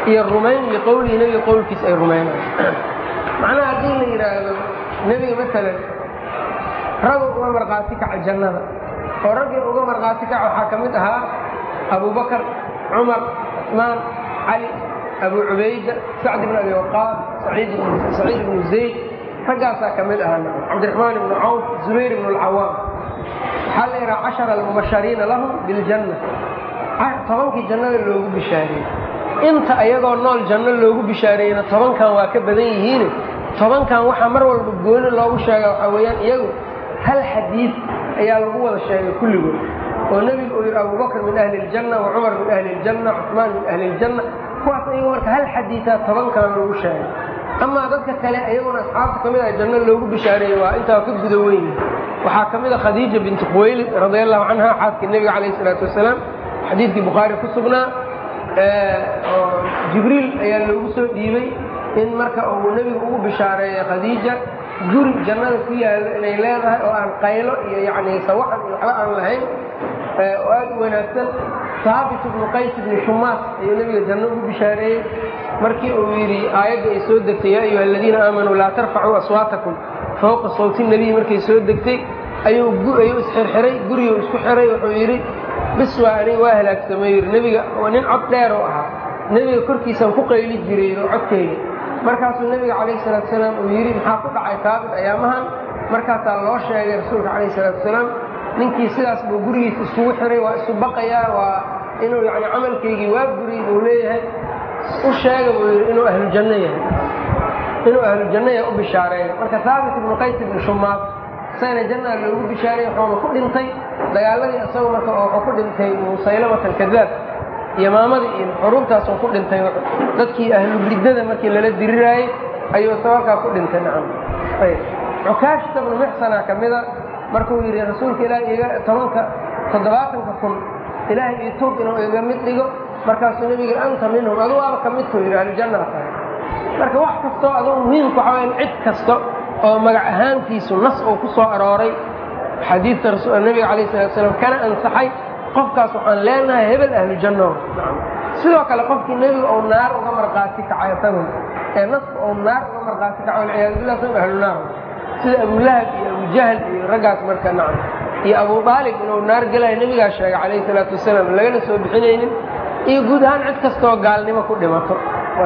Speaker 1: iyo rumayn iyo qowlihi nebiga qowlkiisa ay rumaynayo macnaha haddii la yidhaahdo nebiga maalan ragu uga markhaati kaca jannada oo raggii uga markhaati kaca waxaa ka mid ahaa abubakar cumar cusmaan cali abu cubayda sacd ibn abi waqaas saciid ibnu zayd raggaasaa ka mid ahaa cabdiraxmaan ibnu cawf zubayr ibnu alcawaam waxaa la yidhaha cashara almubashariina lahum biljanna tobankii jannada loogu bishaareeyey inta ayagoo nool janno loogu bishaareeyeyna tobankan waa ka badan yihiine tobankan waxaa mar walba gooni loogu sheega waxaa weeyaan iyagu hal xadiid ayaa lagu wada sheegay kulligood oo nebigu uu yidhi abubakr min ahli iljanna wa cumar min ahli iljanna cusmaan min ahli iljanna kuwaas ayagu marka hal xadiidaa tobankan loogu sheegay amaa dadka kale iyaguna asxaabta ka mid ah janno loogu bishaareeyey waa intaa ka guda weyn waxaa ka mid a khadiija binti khuwaylid radi allahu canha xaaskii nebiga calayh isalaatu wasalaam xadiidkii bukhaari ku sugnaa oo jibriil ayaa loogu soo dhiibay in marka uu nebigu ugu bishaareeyo khadiija guri jannada ku yaallo inay leedahay oo aan qaylo iyo yacni sawaxan iyo waxba aan lahayn oo aad u wanaagsan saabit ibnu qays ibni shumaas ayuu nebiga janno ugu bishaareeyey markii uu yidhi aayadda ay soo degtay yaa ayuha aladiina aamanuu laa tarfacuu aswaatakum fawqa sawti nebiyi markay soo degtay ayuu ayuu isxirxiray guriguu isku xiray wuxuu yidhi bis waa aniga waa halaagsamay yidhi nebiga nin cod dheer oo ahaa nebiga korkiisaan ku qayli jiray oo codkayga markaasuu nebiga calayhi salaatu wasalaam uu yidhi maxaa ku dhacay taabit ayaamahan markaasaa loo sheegay rasuulka calayhi salaatu wasalaam ninkii sidaas buu gurigiisa iskugu xiray waa isu baqayaa waa inuu yani camalkaygii waa guriyey buu leeyahay u sheega buu yidhi inuu ahlujanno yahay inuu ahlujanno yahay u bishaareeyo marka haabit ibnu qays ibnu shumaad isagana jannaa loogu bishaareeyey wuxuuna ku dhintay dagaaladii isagu marka wuxuu ku dhintay musaylamata alkadaab yamaamadii iyo xuruubtaasuu ku dhintay dadkii ahlu riddada markii lala diriraayey ayuu isa halkaa ku dhintay nacam ayb cukaashta bnu mixsana ka mida markuu yidhi rasuulka ilaahi iga tobanka toddobaatanka kun ilaahay io tog inuu iga mid dhigo markaasuu nebiga anta minhum aduu aaba ka midkuu yidhi ahlujannaa tahay marka wax kastoo aduu muhiimku waxaa wayaan cid kasta oo magac ahaantiisu nas uu ku soo arooray xadiidta nebiga calayh salatu salaam kana ansaxay qofkaas waxaan leenahay hebel ahlujanno sidoo kale qofkii nebiga ou naar uga markhaati kacay isagun ee naska ou naar uga markhaati kaco walciyaadu billah isagun ahlu naar sida abulahab iyo abujahl iyo raggaas marka nacam iyo abu aalib inuu naar gelayo nebigaa sheegay calayhi salaatu wasalaam lagana soo bixinaynin iyo guud ahaan cid kastoo gaalnimo ku dhimato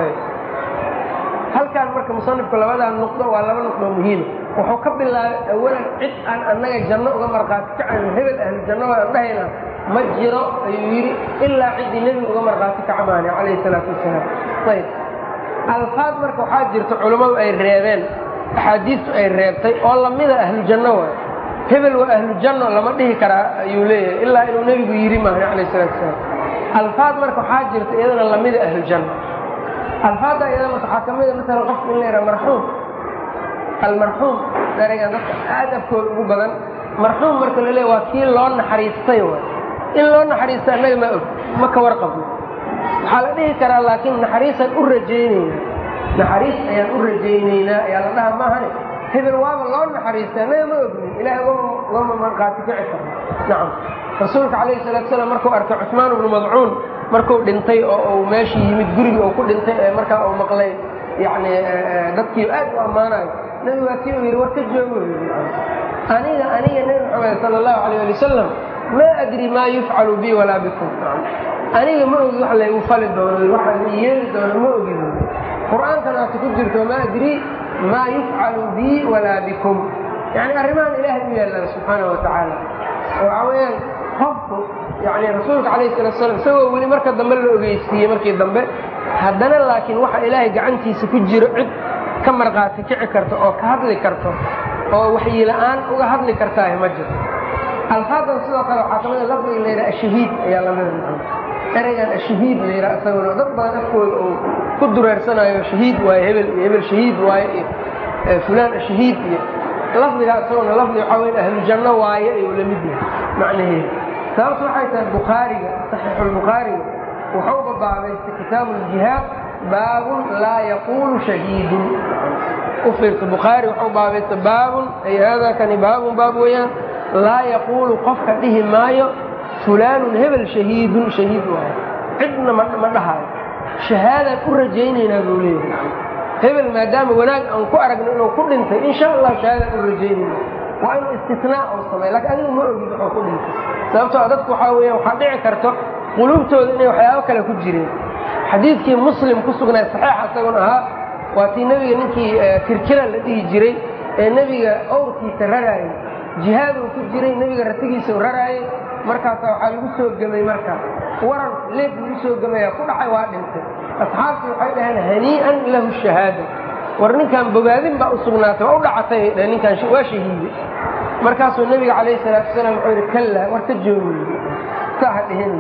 Speaker 1: halkaan marka musanifku labadaa nuqdo waa laba nuqdoo muhiima wuxuu ka bilaabay awalan cid aan annaga janno uga markhaati kacayno hebel ahlu janno waan dhahayna ma jiro ayuu yidhi ilaa ciddii nebiga uga markhaati kaca maani calayhi salaatu wasalaam ayb alfaad marka waxaa jirta culammadu ay reebeen axaadiistu ay reebtay oo lamida ahlu janno waay hebel waa ahlu janno lama dhihi karaa ayuu leeyahay ilaa inuu nebigu yidhi maani calayhi salatu wasalaam alfaad marka waxaa jirta iyadana lamida ahlu janno alfaadda iyada marka waxaa ka mida maalan qofku in la yidhaha marxuum almarxuum ereygan dadka aad afkooda ugu badan marxuum marka la leeya waa kii loo naxariistay waay in loo naxariista annaga ma og ma ka warqabno waxaa la dhihi karaa laakiin naxariisaan u rajaynaynaa naxariis ayaan u rajaynaynaa ayaa la dhaha maahane hebel waaba loo naxariistay annaga ma ognin ilahay ugama markhaati kici karno nacam rasuulka calayhi salatu salaam markuu arkay cusmaan ibnu madcuun markuu dhintay oo uu meeshii yimid gurigii uu ku dhintay ee markaa uu maqlay yacni dadkii aad u ammaanayo nebigu waa kii uu yidhi war ka joogo aniga aniga nebi maxamed sala allahu alayh ali wasalam maa adri maa yufcalu bi walaa bikum aniga ma ogi wax laygu fali doono waxa la yeeli doono ma ogi qur-aankana waata ku jirto maa adri maa yufcalu bi walaa bikum yani arrimahan ilaahay u yaallaan subxaana wa tacaala waxaa weeyaan qofku yani rasuulka calayhi salatu slam isagoo weli marka dambe la ogeysiiyey markii dambe haddana laakiin waxa ilaahay gacantiisa ku jiro cid ka markhaati kici karto oo ka hadli karto oo waxyi la-aan uga hadli kartaahi ma jirto alfaadan sidoo kale waxaa kamida lafdiga la yidhaha ashahiid ayaa lamida ereygan ashahiid la yidhaha isaguna dad badan afkooda uu ku dureersanayo shahiid waaye hebel iyo hebel shahiid waaye iyo fulaan ashahiid iyo lafdigaa isaguna lafdi waxaa weya ahlujanno waaye ayuu la mid yahay macnaheedu sababtu waxay tahay bukhaariga saxiixulbukhaariga wuxuu babaabaystay kitaabu ljihaad baabun laa yaquulu shahiidun u fiirta bukhaari wuxuu baabaysta baabun ay haadaa kani baabun baab weeyaan laa yaquulu qofka dhihi maayo fulaanun hebel shahiidun shahiid waayo cidna ma dhahaayo shahaadaan u rajaynaynaa buu leeyahay hebel maadaama wanaag aan ku aragno inuu ku dhintay insha allah shahaadaan u rajaynayna waa inuu istisnaa uu sameey lakiin adigu ma ogid wuxuu ku dhintay sababtoo dadku waxaa weeya waxaa dhici karto quluubtooda inay waxyaabo kale ku jireen xadiidkii muslim ku sugnay saxiixa isaguna ahaa waa tii nebiga ninkii kirkira la dhihi jiray ee nebiga owrkiisa raraayey jihaad uu ku jiray nebiga ratigiisa u raraayey markaasa waxaa lagu soo gemay marka waran leeb lagu soo gemayaa ku dhacay waa dhintay asxaabtii waxay dhaheen hanii'an lahu shahaada war ninkan bogaadin baa u sugnaatay waa u dhacatay ay dhaheen ninkaan waa shahiiday markaasuu nebiga calayhi salaatu wasalaam wuxuu yidhi kallaa war ka joogi saa ha dhihin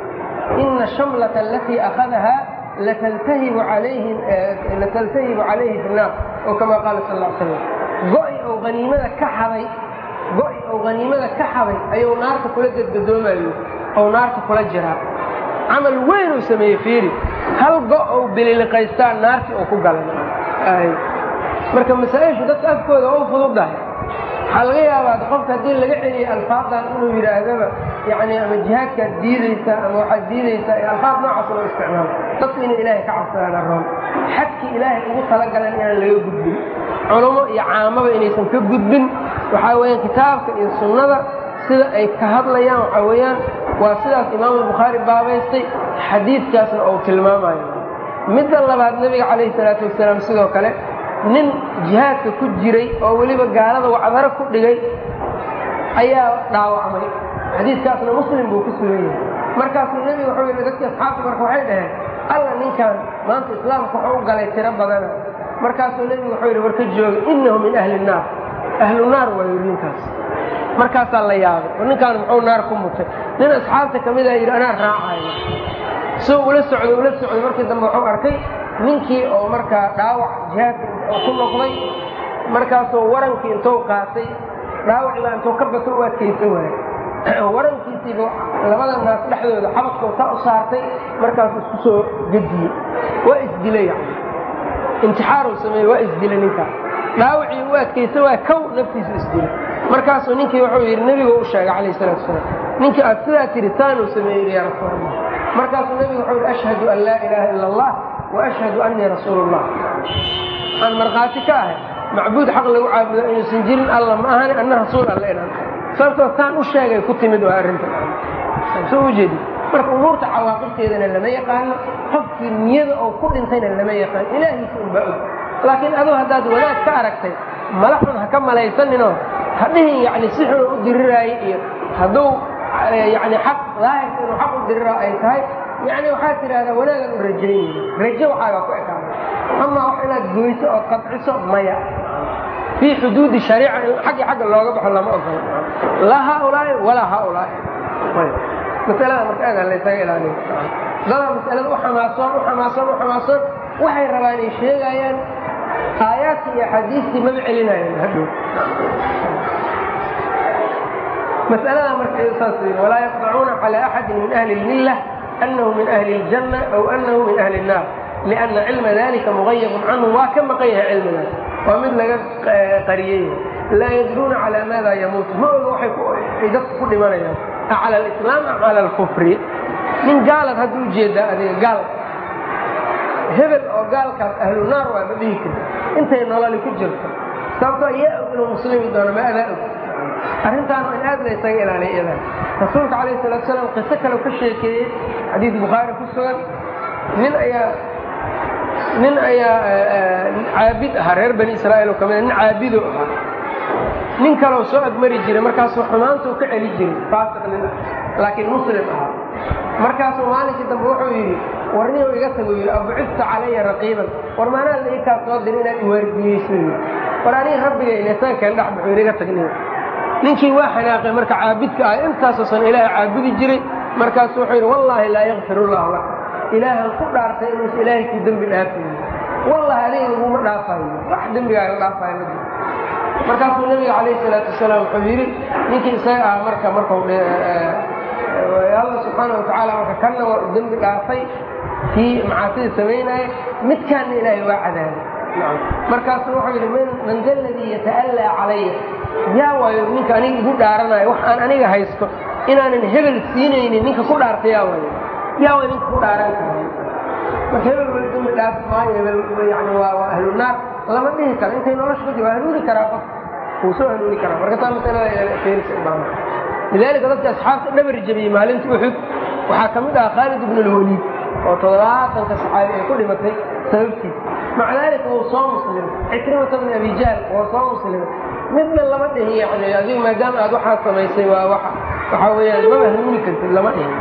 Speaker 1: ina shamlata alatii akhadahaa lataltahibu calayhi lataltahibu calayhi fi naar oo kama qaala sal ll slam go'i ou haniimada ka xaday go'i ou haniimada ka xaday ayuu naarta kula gadgadoomayo ou naarta kula jiraa camal weyn uu sameeyey fiiri hal go' ou bililiqaystaa naartii uu ku galay marka masaa-ishu dadka afkooda u fududdahay waxaa laga yaabaa qofka haddii laga celiyay alfaadan inuu yidhaahdaba yani ama jihaadkaad diidaysaa ama waxaad diidaysaa ee alfaad noocaas loo isticmaalo dadku inay ilaahay ka cabsadaan aroon xadkii ilaahay ugu talagalan inaan laga gudbin culummo iyo caamaba inaysan ka gudbin waxaa weeyaan kitaabka iyo sunnada sida ay ka hadlayaan waxaa weeyaan waa sidaas imaamu bukhaari baabaystay xadiidkaasna uu tilmaamayo midda labaad nebiga calayhi salaatu wasalaam sidoo kale nin jihaadka ku jiray oo weliba gaalada wacdaro ku dhigay ayaa dhaawacmay xadiidkaasna muslim buu ku sugan yahay markaasuu nebiga wuxuu yidhi dadkii asxaabta marka waxay dhaheen alla ninkan maanta islaamka wuxuu u galay tiro badana markaasuu nebigu wuxuu yidhi war ka jooga innahu min ahli nnaar ahlu naar waa yidhi ninkaas markaasaa la yaabay war ninkaan muxuu naar ku mutay nin asxaabta ka mida yidhi anaa raacayo soo ula socday ula socday markii dambe wuxuu arkay ninkii oo markaa dhaawac jihaadka ku noqday markaasuu warankii intuu qaatay dhaawacii baa intuu ka bato u adkaysan waayey warankiisiiba labada naas dhexdooda xabadkuu saa u saartay markaasuu isku soo gediyey waa isdilay yani intixaaruu sameeyey waa isdilay ninkaas dhaawacii u adkaysan waaya kow naftiisu isdilay markaasuu ninkii wuxuu yidhi nebigu u sheegay calayh salaatu wasalaam ninkii aad sidaa tiri taanuu sameeyey ya rasuul allah markaasuu nebigu wuxuu yidhi ashhadu an laa ilaaha ila allah وأشhهd أنii رasuul الlah waxaan markhaati ka ahay macbuud xaq lagu caabudo inuusan jirin alla ma ahani ana rasuul alle inaan sababtoo taan u sheegay ku timid waa arrinta soo ujeedi marka umuurta cawaaqibteedana lama yaqaano qofkii niyada oo ku dhintayna lama yaqaan ilaahiisa unbaa og laakiin aduu haddaad wanaag ka aragtay mala xun ha ka malaysaninoo hadhihin yani si xun u diriraayay iyo hadduu yani xaq daahirka inuu xaq u dirira ay tahay yani waxaad tidhahdaa wanaagan u rajaynaya rajo waxaagaa ku ekaada amaa wax inaad goyso ood qadciso maya fii xuduudi shariica in xaggi xagga looga baxo lama ogola laa haaulaai walaa haaulaai masalada marka aad laysaga ilaaliyo dadaa masalada u xamaasoon u xamaasoon u xamaasoon waxay rabaan ay sheegayaan aayaadkii iyo axaadiistii maba celinayaan hadhow masalada marka saas walaa yaqdacuuna calaa axadin min ahli lmillah أنه من أهل الجنة أو أنه من أهل النار لأن علم ذلك مغيب عنه waa ka maqan yahay cilmigaas waa mid laga qariyey laa yadruuna calى maada yamuut ma oga waay dadka ku dhimanayaan aclى الإسلام am calى الكفri nin gaalaad hadda ujeedaa adiga gaal hebel oo gaalkaas ahlu naar waa ma dhihi karti intay nololi ku jirto sababtoo yaa og inuu muslimi doono ma adaa og arrintaan in aad la ysaga ilaaliya iyadan rasuulka calayh salatu salaam qiso kale ka sheekeeyey xadiid bukhaari ku sugan nin ayaa nin ayaa caabid ahaa reer bani israa'iil oo kamida nin caabido ahaa nin kaleo soo agmari jiray markaasuu xumaantuu ka celi jiray faasiq nin laakiin muslim ahaa markaasuu maalinkii dambe wuxuu yidhi war ninuu iga tago yidhi abucifta calaya raqiiban war maanaa la ii kaa soo diri inaad iwaardiyeyso yidhi war aniga rabbigayna isaga keen dhex baxo yidhi iga tagniyo ninkii waa xanaaqay marka caabidka ah intaasoosan ilaahay caabudi jiray markaasu wuxuu yidhi wallaahi laa yakfir ullahu lak ilaahan ku dhaartay inuusa ilaahay kuu dembi dhaafayo wallahi adiga laguma dhaafayo wax dembigaaga dhaafayo ma jiro markaasuu nabiga calayh salaatu wasalaam wuxuu yidhi ninkii isaga ah marka markau alla subxaana watacaala marka kanna waa u dembi dhaafay kii macaasida samaynaya midkaanna ilaahay waa cadaabay markaasuu wuxuu yidhi man da ladii yata'allaa calaya yaa waayo ninka aniga igu dhaaranayo wax aan aniga haysto inaanan hebel siinaynin ninka ku dhaarta yaa waayo yaa waayo ninka ku dhaaran kara marka hebel weli dambi dhaaf maayo hebel yani waa waa ahlu naar lama dhihi karo intay nolosha ku jir waa hanuuni karaa qof wuu soo hanuuni karaa marka taa masalada keenisa ubaa lidalika dadka asxaabta dhabar jabiyey maalinta uxud waxaa ka mid ah khaalid ibn اlwaliid oo toddobaatanka saxaabi ay ku dhimatay sababtiis maca daalika wuu soo muslimay cikrimata bn abi jahl wuu soo muslimay midna lama dhihin yani adigu maadaama aad waxaad samaysay waa wa waxaa weeyaan maba hanuuni kartid lama dhihin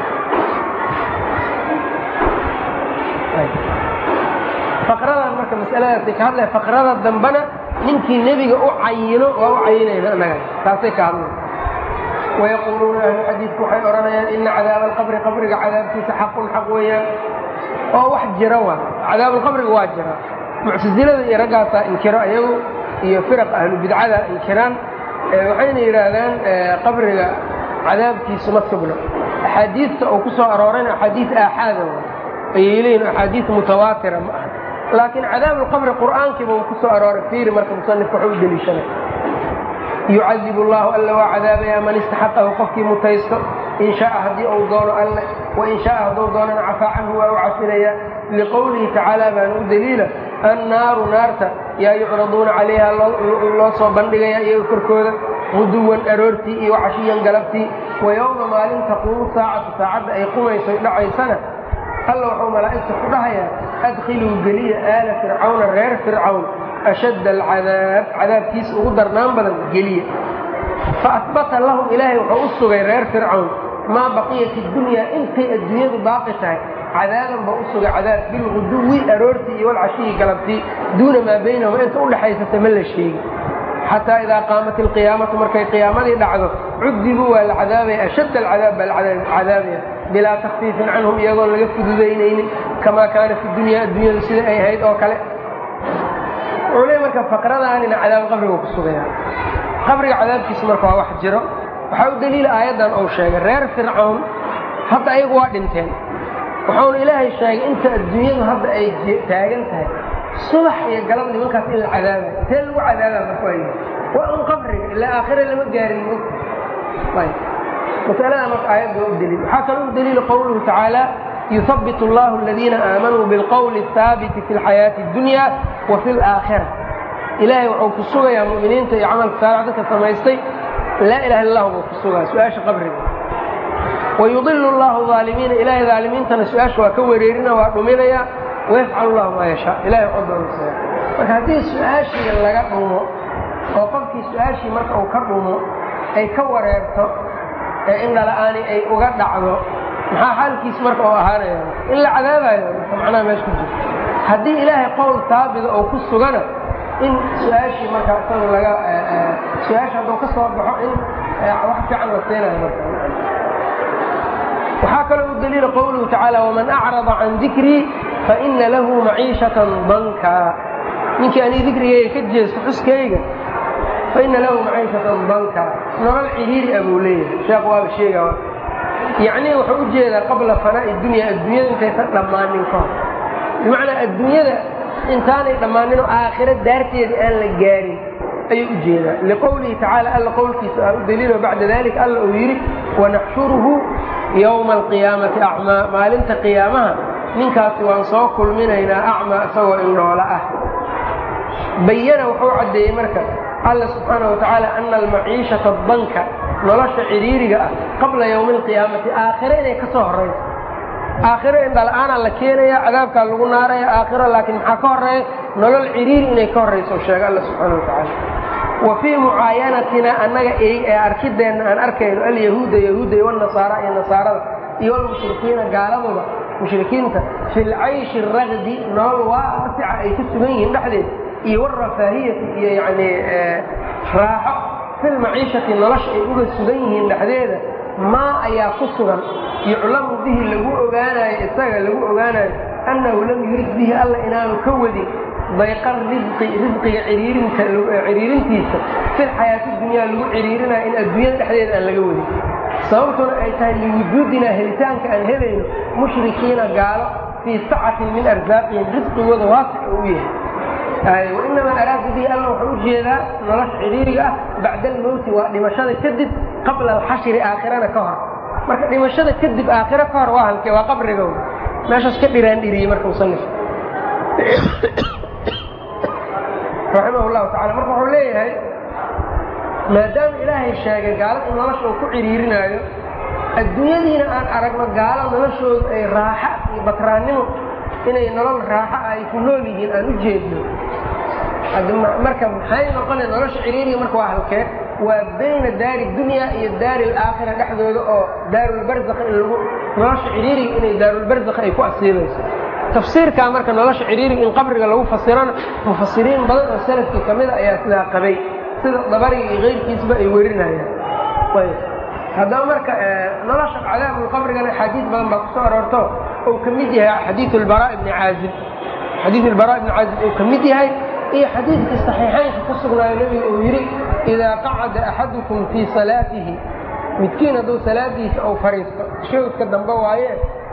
Speaker 1: faqradan marka masaladaasay ka hadlaya faqrada dambena ninkii nebiga u cayino waa u cayinayna annaga taasay ka hadlay wayaquuluuna ahlu xadiidku waxay odhanayaan ina cadaaba alqabri qabriga cadaabkiisa xaqun xaq weeyaan oo wax jira wa cadaabalqabriga waa jira muctasilada iyo raggaasaa inkiro ayagu iyo firaq ahlu bidcada inkiraan waxayna yidhaahdaan qabriga cadaabkiisu ma sugna axaadiidta uu ku soo aroorayna axaadiid aaxaada wa ayay leeyihin axaadiid mutawaatira ma aha laakiin cadaab alqabri qur'aankiiba uu ku soo arooray fiiri marka musanifka waxu u deliishanay yucadib allahu alla waa cadaabaya man istaxaqahu qofkii mutaysto in shaaa haddii uu doono alle wain shaaa hadduu doonana cafaa canhu waa u cafinaya liqowlihi tacaala baana u deliila annaaru naarta yaa yucraduuna calayha loo soo bandhigaya iyaga korkooda guduwan aroortii iyo cashiyan galabtii wa yowma maalin taquumu saacatu saacadda ay qumayso dhacaysana alla wuxuu malaa'igta ku dhahayaa adkhiluu geliya aala fircawna reer fircawn ashadda alcadaab cadaabkiisa ugu darnaan badan geliya fa asbata lahum ilaahay wuxuu u sugay reer fircawn maa baqiyat idunyaa intay adduunyadu baaqi tahay cadaaban ba u sugay cadaab bilguduwi aroortii iyo walcashiyi galabtii duuna maa baynahuma inta udhexaysata ma la sheegi xataa idaa qaamat ilqiyaamatu markay qiyaamadii dhacdo cudibuu waa la cadaabaya ashadda alcadaab baa la cadaabaya bilaa takfiifin canhum iyagoon laga fududaynaynin kamaa kaana fi dunya adduunyadu sida ay ahayd oo kale wuxuu leey marka faqradaanina cadaab qabriga ku sugaya qabriga cadaabkiisa marka waa wax jiro waxaa u daliila aayaddan uu sheegay reer fircawn hadda ayagu waa dhinteen wuxuuna ilaahay sheegay inta adduunyadu hadda ay taagan tahay subax iyo galab nimankaas in la cadaabayo intee lagu cadaabaa marka waa waa un qabriga ilaa aakhira lama gaarin masalada marka aayadda waa u daliil waxaa kaloo u daliila qowluhu tacaala yuhabbit allahu aladiina aamanuu bilqowli ahaabiti fi lxayaati اdunya wa fi laakhira ilaahay wuxuu ku sugayaa mu'miniinta iyo camalka saalax dadka samaystay laa ilaha illa buu ku sugaa su-aasha qabriga wayudilu llahu aalimiina ilahay aalimiintana su-aasha waa ka wareerina waa dhuminaya wayafcal llahu maa yashaa ilahay wuxuu doonasaya marka haddii su-aashii laga dhumo oo qofkii su-aashii marka uu ka dhumo ay ka wareerto ee in dhala-aani ay uga dhacdo maxaa xaalkiis marka oo ahaanaya in la cadaabayo marka macnaha meesha ku jirto haddii ilaahay qowl taabida oo ku sugana in su-aashii marka isaga laga su-aasha hadduu ka soo baxo in wax fiican la siinayo marka waxaa kaloo u daliila qowluhu tacaala waman acrada can dikrii faina lahu maciishatan danka ninkii anii dikrigayga ka jeesto xuskayga faina lahu maciishatan danka nolol ciriiri a buu leeyahay sheekh waaba sheega yacnii wuxuu u jeedaa qabla fanaa'i dunya adduunyada intaysan dhammaanin ka hor bimacnaa adduunyada intaanay dhammaaninoo aakhiro daarteedii aan la gaarin ayuu u jeedaa liqowlihi tacaala alla qowlkiisa ah u daliilo bacda dalika alla uu yidhi wanaxshuruhu yowma alqiyaamati acmaa maalinta qiyaamaha ninkaasi waan soo kulminaynaa acmaa isagoo indhoola ah bayana wuxuu caddeeyey marka alla subxaana wa tacaala ana almaciishata danka nolosha ciriiriga ah qabla yowmi alqiyaamati aakhiro inay ka soo horayso aakhiro indhala-aanaa la keenaya cadaabkaa lagu naaraya aakhiro laakiin maxaa ka horeeya nolol ciriiri inay ka horrayso sheega alla subxaana wa tacaala wa fii mucaayanatina annaga ee arkideenna aan arkayno alyahuuda yahuudda iyo wanasaara iyo nasaarada iyo walmushrikiina gaaladuba mushrikiinta fi lcayshi aragdi nolol waasica ay ku sugan yihiin dhexdeed iyo warafaahiyati iyo yani raaxo fi lmaciishati nolosha ay uga sugan yihiin dhexdeeda maa ayaa ku sugan yuclamu bihi lagu ogaanayo isaga lagu ogaanayo annahu lam yurid bihi alla inaanu ka wadin dayqa risqi risqiga ciriirinta ciriirintiisa fi lxayaati dunyaa lagu ciriirinayo in adduunyada dhexdeeda aan laga wadin sababtuna ay tahay liwujuudinaa helitaanka aan helayno mushrikiina gaalo fii sacatin min arsaaqihim risqigooda waasic u yahay wainamaa araada bihi alla wuxuu u jeedaa nolosha ciriiriga ah bacda almowti waa dhimashada kadib qabla alxashri aakhirana ka hor marka dhimashada kadib aakhiro ka hor waa halkee waa qabriga meeshaas ka dhiraandhiriyey marka musanif raximah llahu tacala marka wuxuu leeyahay maadaama ilaahay sheegay gaalada in nolosha uu ku ciriirinaayo adduunyadiina aan aragno gaalo noloshoodu ay raaxa iyo batraannimo inay nolol raaxa ah ay ku nool yihiin aan u jeedno marka maxay noqona nolosha ciriiriga marka waa halkee waa bayna daari dunya iyo daari alaakhira dhexdooda oo daarulbarzakh in lagu nolosha ciriiriga inay daarulbarzakh ay ku asiibayso tafsiirkaa marka nolosha ciriiriga in qabriga lagu fasirana mufasiriin badan oo salafkii ka mida ayaa sidaa qabay sida dabariga iyo keyrkiisba ay werinayaan ayb haddaba marka nolosha cadaabulqabrigana axaadiis badan baa kusoo aroorto ou ka mid yahay xadiiu lbaraa ibni caazib xadiiu lbaraa ibni caazib uu ka mid yahay iyo xadiidkii saxiixaynka ku sugnaayo nebiga uu yidhi idaa qacada axadukum fii salaatihi midkiin hadduu salaadiisa ou fadhiisto shawdka dambe waaye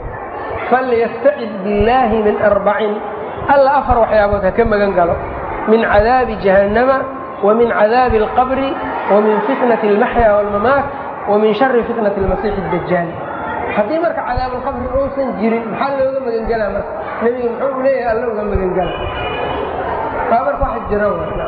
Speaker 1: falyastacid billaahi min arbacin alla afar waxyaabood ha ka magan galo min cadaabi jahannama wa min cadaabi alqabri wa min fitnati almaxya waalmamaat wa min shari fitnati almasiixi addajaal haddii marka cadaabulqabri uusan jirin maxaa looga magangelaa marka nebiga muxuu leeyahay alla uga magangala taa marka waxa jira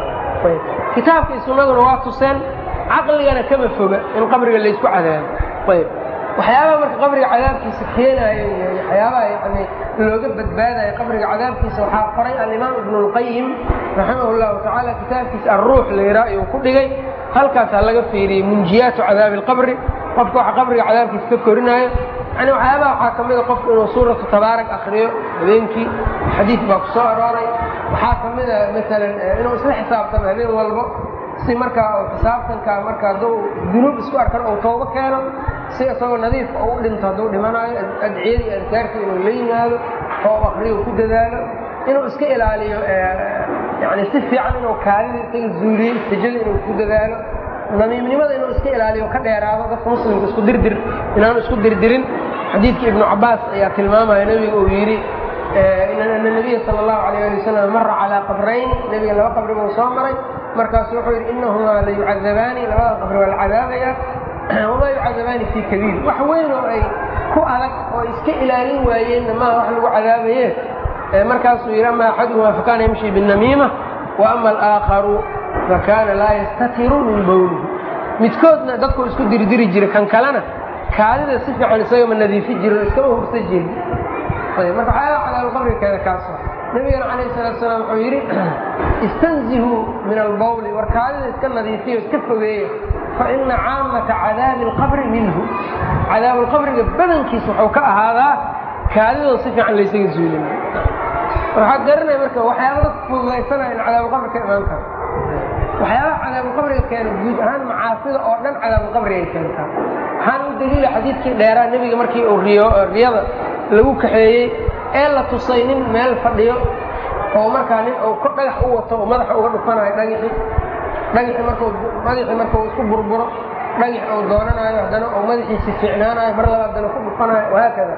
Speaker 1: kitaabka iyo sunnaduna waa tuseen caqligana kama foga in qabriga laysku cadaabo ayb waxyaabaha marka qabriga cadaabkiisa keenaayo iyo waxyaabaha yani looga badbaadayo qabriga cadaabkiisa waxaa qoray alimaam ibnu اlqayim raximah llahu tacaala kitaabkiisa alruux layraa ayuu ku dhigay halkaasaa laga fiiriyey munjiyaatu cadaabi اlqabri qofka waxa qabriga cadaabkiisa ka korinaayo yani waxyaabaha waxaa ka mida qofku inuu suuratu tabaarak akriyo habeenkii xadiid baa ku soo arooray waxaa ka mida maalan inuu isla xisaabtamo habeen walbo si markaa xisaabtanka marka hadduu dunuub isku arkan ou toobo keeno si isagoo nadiifka ou u dhinto hadduu dhimanaayo adciyadii adkaarta inuu la yimaado oo akriyo ku dadaalo inuu iska ilaaliyo yani si fiican inuu kaadida isaga zuuliyo istijada inuu ku dadaalo namiimnimada inuu iska ilaaliyo ka dheeraado dadka muslimka isku dirdir inaanu isku dirdirin xadiidka ibnu cabaas ayaa tilmaamaya nebiga uu yidhi ana nabiya sal allahu alayh ali wasalam mara calaa qabrayni nebiga laba qabri buu soo maray markaasu wuxuu yidhi inahumaa la yucadabaani labada qabri waa la cadaabaya wamaa yucadabaani fii kabiir wax weyn oo ay ku adag oo iska ilaalin waayeenna maaha wax lagu cadaabaye markaasuu yidhi ama axaduhumaa fakana yamshi binamiima wa ama alaakharu fakana laa yastatiru min bowlihi midkoodna dadku isku dirdiri jira kan kalena kaadida si fiican isagama nadiifi jiro iskama hursa jirin marka waxyaaba cadaabulqabriga keena kaaso nabigana calayh salatu salaam wuxuu yidhi istanzihuu min albawli war kaadida iska nadiifiyo iska fogeeya fa ina caamata cadaabi alqabri minhu cadaabulqabriga badankiis wuxuu ka ahaadaa kaadidoo si fiican laysaga zuulin waxaa garanaya marka waxyaaba dadka fududaysanaya in cadaabulqabri ka imaan karo waxyaabaha cadaabulqabriga keena guud ahaan macaasida oo dhan cadaabulqabri ay keentaa waxaana u daliila xadiidkii dheeraa nebiga markii uu riyo riyada lagu kaxeeyey ee la tusay nin meel fadhiyo oo markaa nin uu dhagax u wato oo madaxa uga dhufanayo dhagixii dhagixii marku madaxii markuu isku burburo dhagix uu doonanayo haddana uu madaxiisi fiicnaanayo mar laba haddana ku dhufanayo wahaakada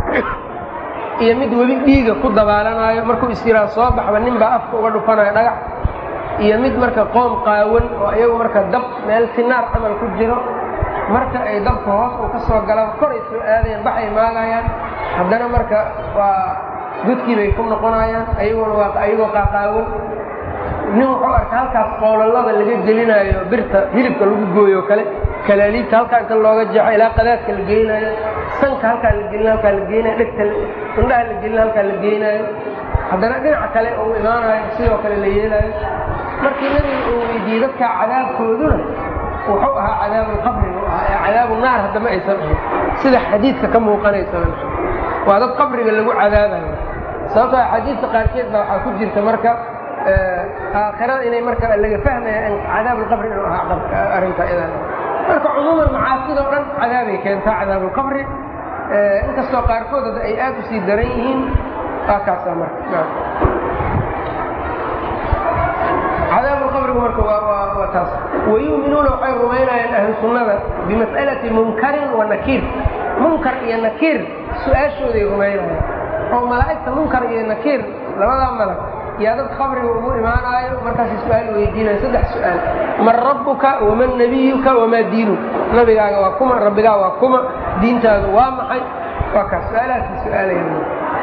Speaker 1: iyo mid weli dhiiga ku dabaalanaayo markuu isyiraa soo baxba nin baa afka uga dhufanayo dhagax iyo mid marka qoom qaawan oo iyagu marka dab meel sinaar camal ku jiro marka ay dabka hoos uu ka soo galaan koray soo aadayaan baxay maagayaan haddana marka waa godkii bay ku noqonayaan ayaguna waa ayagoo qaaqaawan nin wuxuu arkay halkaas qowlalada laga gelinayo birta hilibka lagu gooyo kale kalaaliibta halkaa inta looga jeexo ilaa qadaadka la geynayo sanka halkaa la gelina halkaa la geynayo dhegta indhaha la gelina halkaa la geynayo haddana dhinaca kale uu imaanayo sidoo kale la yeelayo markii nabiga uu weydiiyey dadka cadaabkooduna wuxuu ahaa cadaabulqabri buu ahaa ee cadaabu naar haddama aysan ahayn sida xadiidka ka muuqanaysaba waa dad qabriga lagu cadaabayo sababtoo xadiidka qaarkeed baa waxaa ku jirta marka aakhirada inay marka laga fahmaya in cadaabulqabri inuu ahaa arrinta idan marka cumuuman macaasida o dhan cadaabay keentaa cadaabulqabri inkastoo qaarkood hadda ay aad u sii daran yihiin waa kaasaa marka cadaabulqabrigu marka waa taas wayu'minuuna waxay rumaynayaan ahlu sunnada bimas'alati munkarin wa nakiir munkar iyo nakiir su-aashooday rumaynayaan oo malaa'igta munkar iyo nakiir labadaa malag yaa dad qabriga ugu imaanaayo markaasay su-aal weydiinayo saddex su-aal man rabbuka waman nabiyuka wamaa diinuka nabigaaga waa kuma rabbigaa waa kuma diintaadu waa maxay waa kaas su-aalahaasay su-aalayaan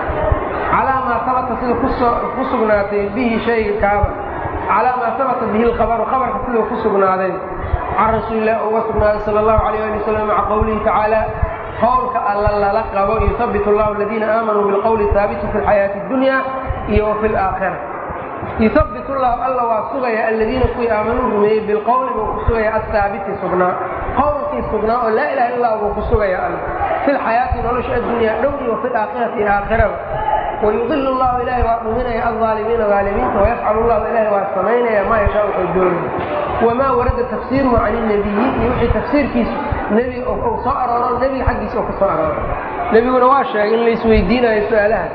Speaker 1: calaa maa sabata sida kusoo ku sugnaatay bihi shayga kaaba calaa maa sabata bihi lkhabaru khabarka siduu ku sugnaaday can rasuulilah uga sugnaaday sala allahu alayh ali wasalam maca qowlihi tacaala qowlka alla lala qabo yuhabbit allahu aladiina aamanuu bilqowli haabiti fi lxayaati اdunya iyo wa fi laakhira yuhabbit llahu alla waa sugaya aladiina kuwii aamanuu rumeeyey bilqowli buu ku sugaya ahaabiti sugnaa qowlkii sugnaa oo laa ilaha illa buu ku sugaya alla fi lxayaati nolosha addunyaa dhow iyo wafi laakhirati iyo aakhiraba wayudil llahu ilahay waa dhuminaya alaalimiina aalimiinta wayafcal llahu ilahay waa samaynaya maa yashaa wuxuu doonaya wamaa warada tafsiiruhu can nabiyi iyo wixii tafsiirkiisu nebiga u soo arooro nebiga xaggiisa oo ka soo arooro nebiguna waa sheegay in laisweydiinayo su-aalahaas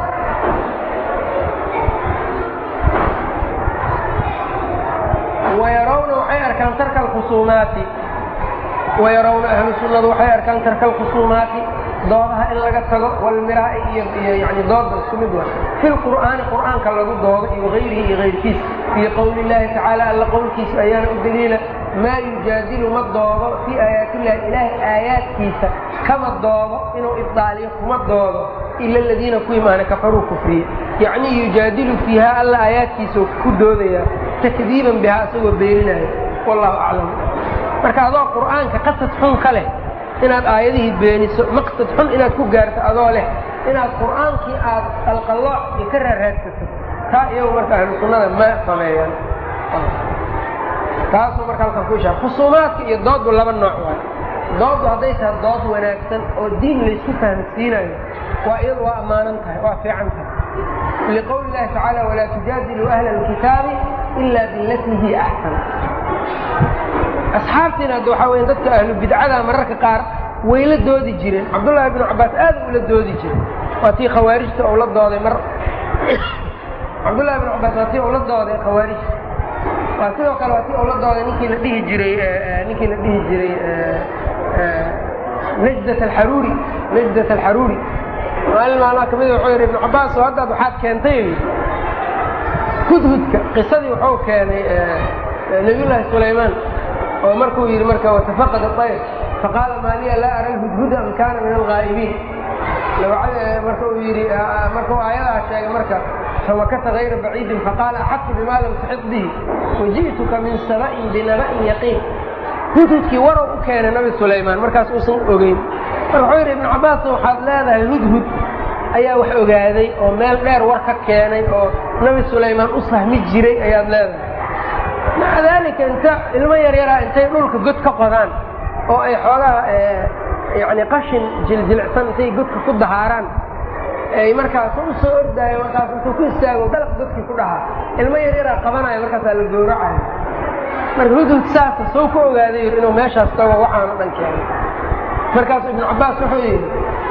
Speaker 1: wayarawna waxay arkaan tarka alkhusuumaati wayarawna ahlu sunnadu waxay arkaan tarka alkhusuumaati doodaha in laga tago walmiraa'i iyo iyo yani dooda isku mid wa fi lqur'aani qur'aanka lagu doodo iyo hayrihi iyo hayrkiisa iyo qowli llaahi tacaala alla qowlkiisa ayaana u daliila maa yujaadilu ma doodo fii aayaatillahi ilaahay aayaadkiisa kama doodo inuu ibdaaliyo kuma doodo ila aladiina kuwii maana kafaruu kufriye yacnii yujaadilu fiiha alla aayaadkiisa ku doodaya takdiiban bihaa isagoo beeninaya wallahu aclam marka adoo qur'aanka qasad xun ka leh inaad aayadihii beeniso maqsad xun inaad ku gaarto adoo leh inaad qur'aankii aad qalqallooc iyo ka raaraadsato taa iyagu marka ahlu sunnada ma sameeyaan taasuu marka halkan ku ishaar khusuumaadka iyo dooddu laba nooc waay dooddu hadday tahay dood wanaagsan oo diin laysku fahamsiinayo waa iyadu waa ammaanan tahay waa fiican tahay liqowli llahi tacaala walaa tujaadiluu ahla alkitaabi ila bilatii hiya axsan asxaabtiina hadda waxaa weya dadka ahlu bidcada mararka qaar way la doodi jireen cabdullaahi bnu cabbaas aad ula doodi jiray waa tii khawaarijta ou la dooday mar cabdullahi bnu cabbaas waa tii ou la dooday khawaarijta waa sidoo kale waa tii ou la dooday ninkii la dhihi jiray ninkii la dhihi jiray najdat alxaruuri najdat alxaruuri maalin maalmaa kamid wuxuu yidhi ibnu cabbaas oo haddaad waxaad keentay hudhudka qisadii wuxuu keenay nabiyullaahi sulaymaan oo markuu yidhi marka watafaqad ayr faqaala maaliya laa ara lhudhuda am kaana min alghaa'ibiin marka uu yidhi markuu aayadaa sheegay marka famakasa hayra baciidin faqaala axaqtu bima lam tuxid bihi waji'tuka min saba'in binaba'in yaqiin hudhudkii warow u keenay nabi sulaymaan markaas uusan ogeyn marka wuxuu yidhi ibnu cabbaas waxaad leedahay hudhud ayaa wax ogaaday oo meel dheer war ka keenay oo nabi sulaymaan u sahmi jiray ayaad leedahay maca daalika inta ilmo yaryaraa intay dhulka god ka qodaan oo ay xoogaa yani qashin jiljilicsan intay godka ku dahaaraan ay markaas u soo ordaayo markaas intuu ku istaago dalaq godkii ku dhahaa ilmo yaryaraa qabanayo markaasaa la gowracayo marka hudhud saasa soo ku ogaaday yiri inuu meeshaas tago waxaana dhan keenay markaasu ibnu cabbaas wuxuu yidhi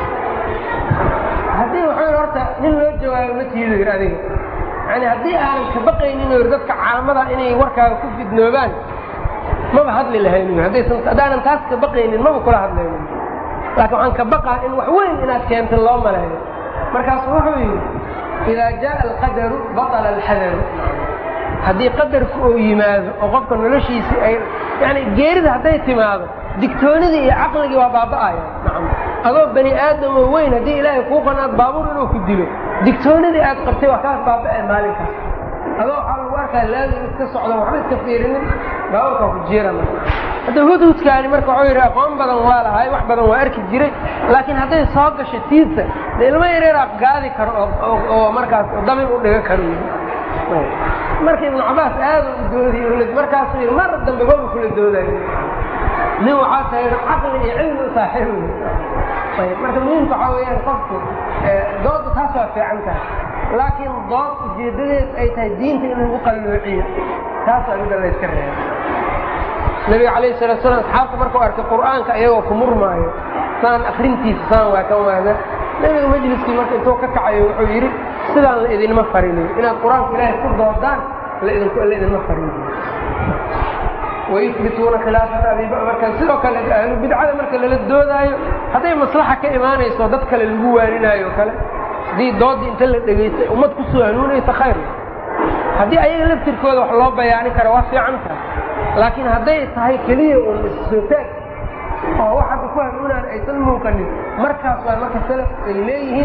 Speaker 1: haddii wuxuu yidhi horta nin loo jawaabo ma tiido yidhi adiga yani haddii aanan ka baqaynin yidhi dadka caamada inay warkaaga ku fidnoobaan maba hadli lahaynin haddaysan haddaanan taas ka baqaynin maba kula hadlaynin laakiin waxaan ka baqaa in wax weyn inaad keenta loo maleeyo markaasu wuxuu yidhi idaa jaaa alqadaru baطala alxadaru haddii qadarku uu yimaado oo qofka noloshiisii ay yani geerida hadday timaado digtoonidii iyo caqligii waa baaba'aya nacam adoo bani aadam oo weyn haddii ilaahay kuu qanaad baabuur inuu ku dilo digtoonidii aad qabtay waa kaas baaba'e maalinkaas adoo waxaa lagu arkaa laazim iska socdo waxba iska fiirinin baabuurkaa ku jiirana hadda hudhudkaani marka wuxuu yidhi aqoon badan waa lahay wax badan waa arki jiray laakiin hadday soo gasho tiisa de ilmo yareeraa gaadi karo oo markaas dabin u dhiga karo marka ibnu cabaas aada u doodiy markaasuu yidhi mar dambe maba kula doodayo nin waxaa tahay caqli iyo cilmi u saaxiibu ayb marka muhiimka waxaa weeyaan qofku dooda taas waa fiican tahay laakiin dood ujeedadeed ay tahay diinta in lagu qalloociyo taas waa mida layska reeba nabiga calayhi salatu slam asxaabta markuu arkay qur'aanka iyagoo ku murmaayo saan akrintiisa saan waa ka waada nabiga majliskii marka intuu ka kacayo wuxuu yidhi sidaan la idinma farinin inaad qur-aanka ilaahay ku doodaan laidinku la idinma farinin wayubituuna khilaafata abiba marka sidoo kale ahlu bidcada marka lala doodaayo hadday maslaxa ka imaanayso dad kale lagu waaninaayo o kale haddii doodii inta la dhegaystay ummad kusoo hanuunaysa khayr haddii ayaga laftirkooda wax loo bayaanin karo waa fiican tahay laakiin hadday tahay keliya uun issoo taag oo wax hadda ku hanuunaan aysan muuqanin markaas waa marka salaf ay leeyihiin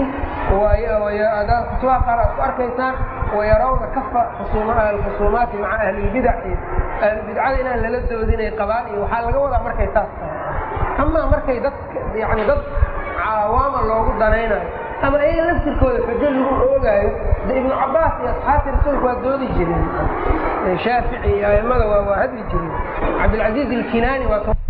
Speaker 1: kutubaha qaar aad ku arkaysaan wayarawna kafa alkhusuumaati maca ahlilbidac iyo ahlulbidcada inaan lala doodinay qabaan iyo waxaa laga wadaa markay saas tahay amaa markay dad yani dad cawaama loogu danaynayo ama ayaga laftirkooda xujo lagu oogaayo de ibnu cabaas iyo asxaabtii rasuulka waa doodi jireen shaafici iyo aimada waa waa hadli jireen cabdilcaziiz ilkinaani waa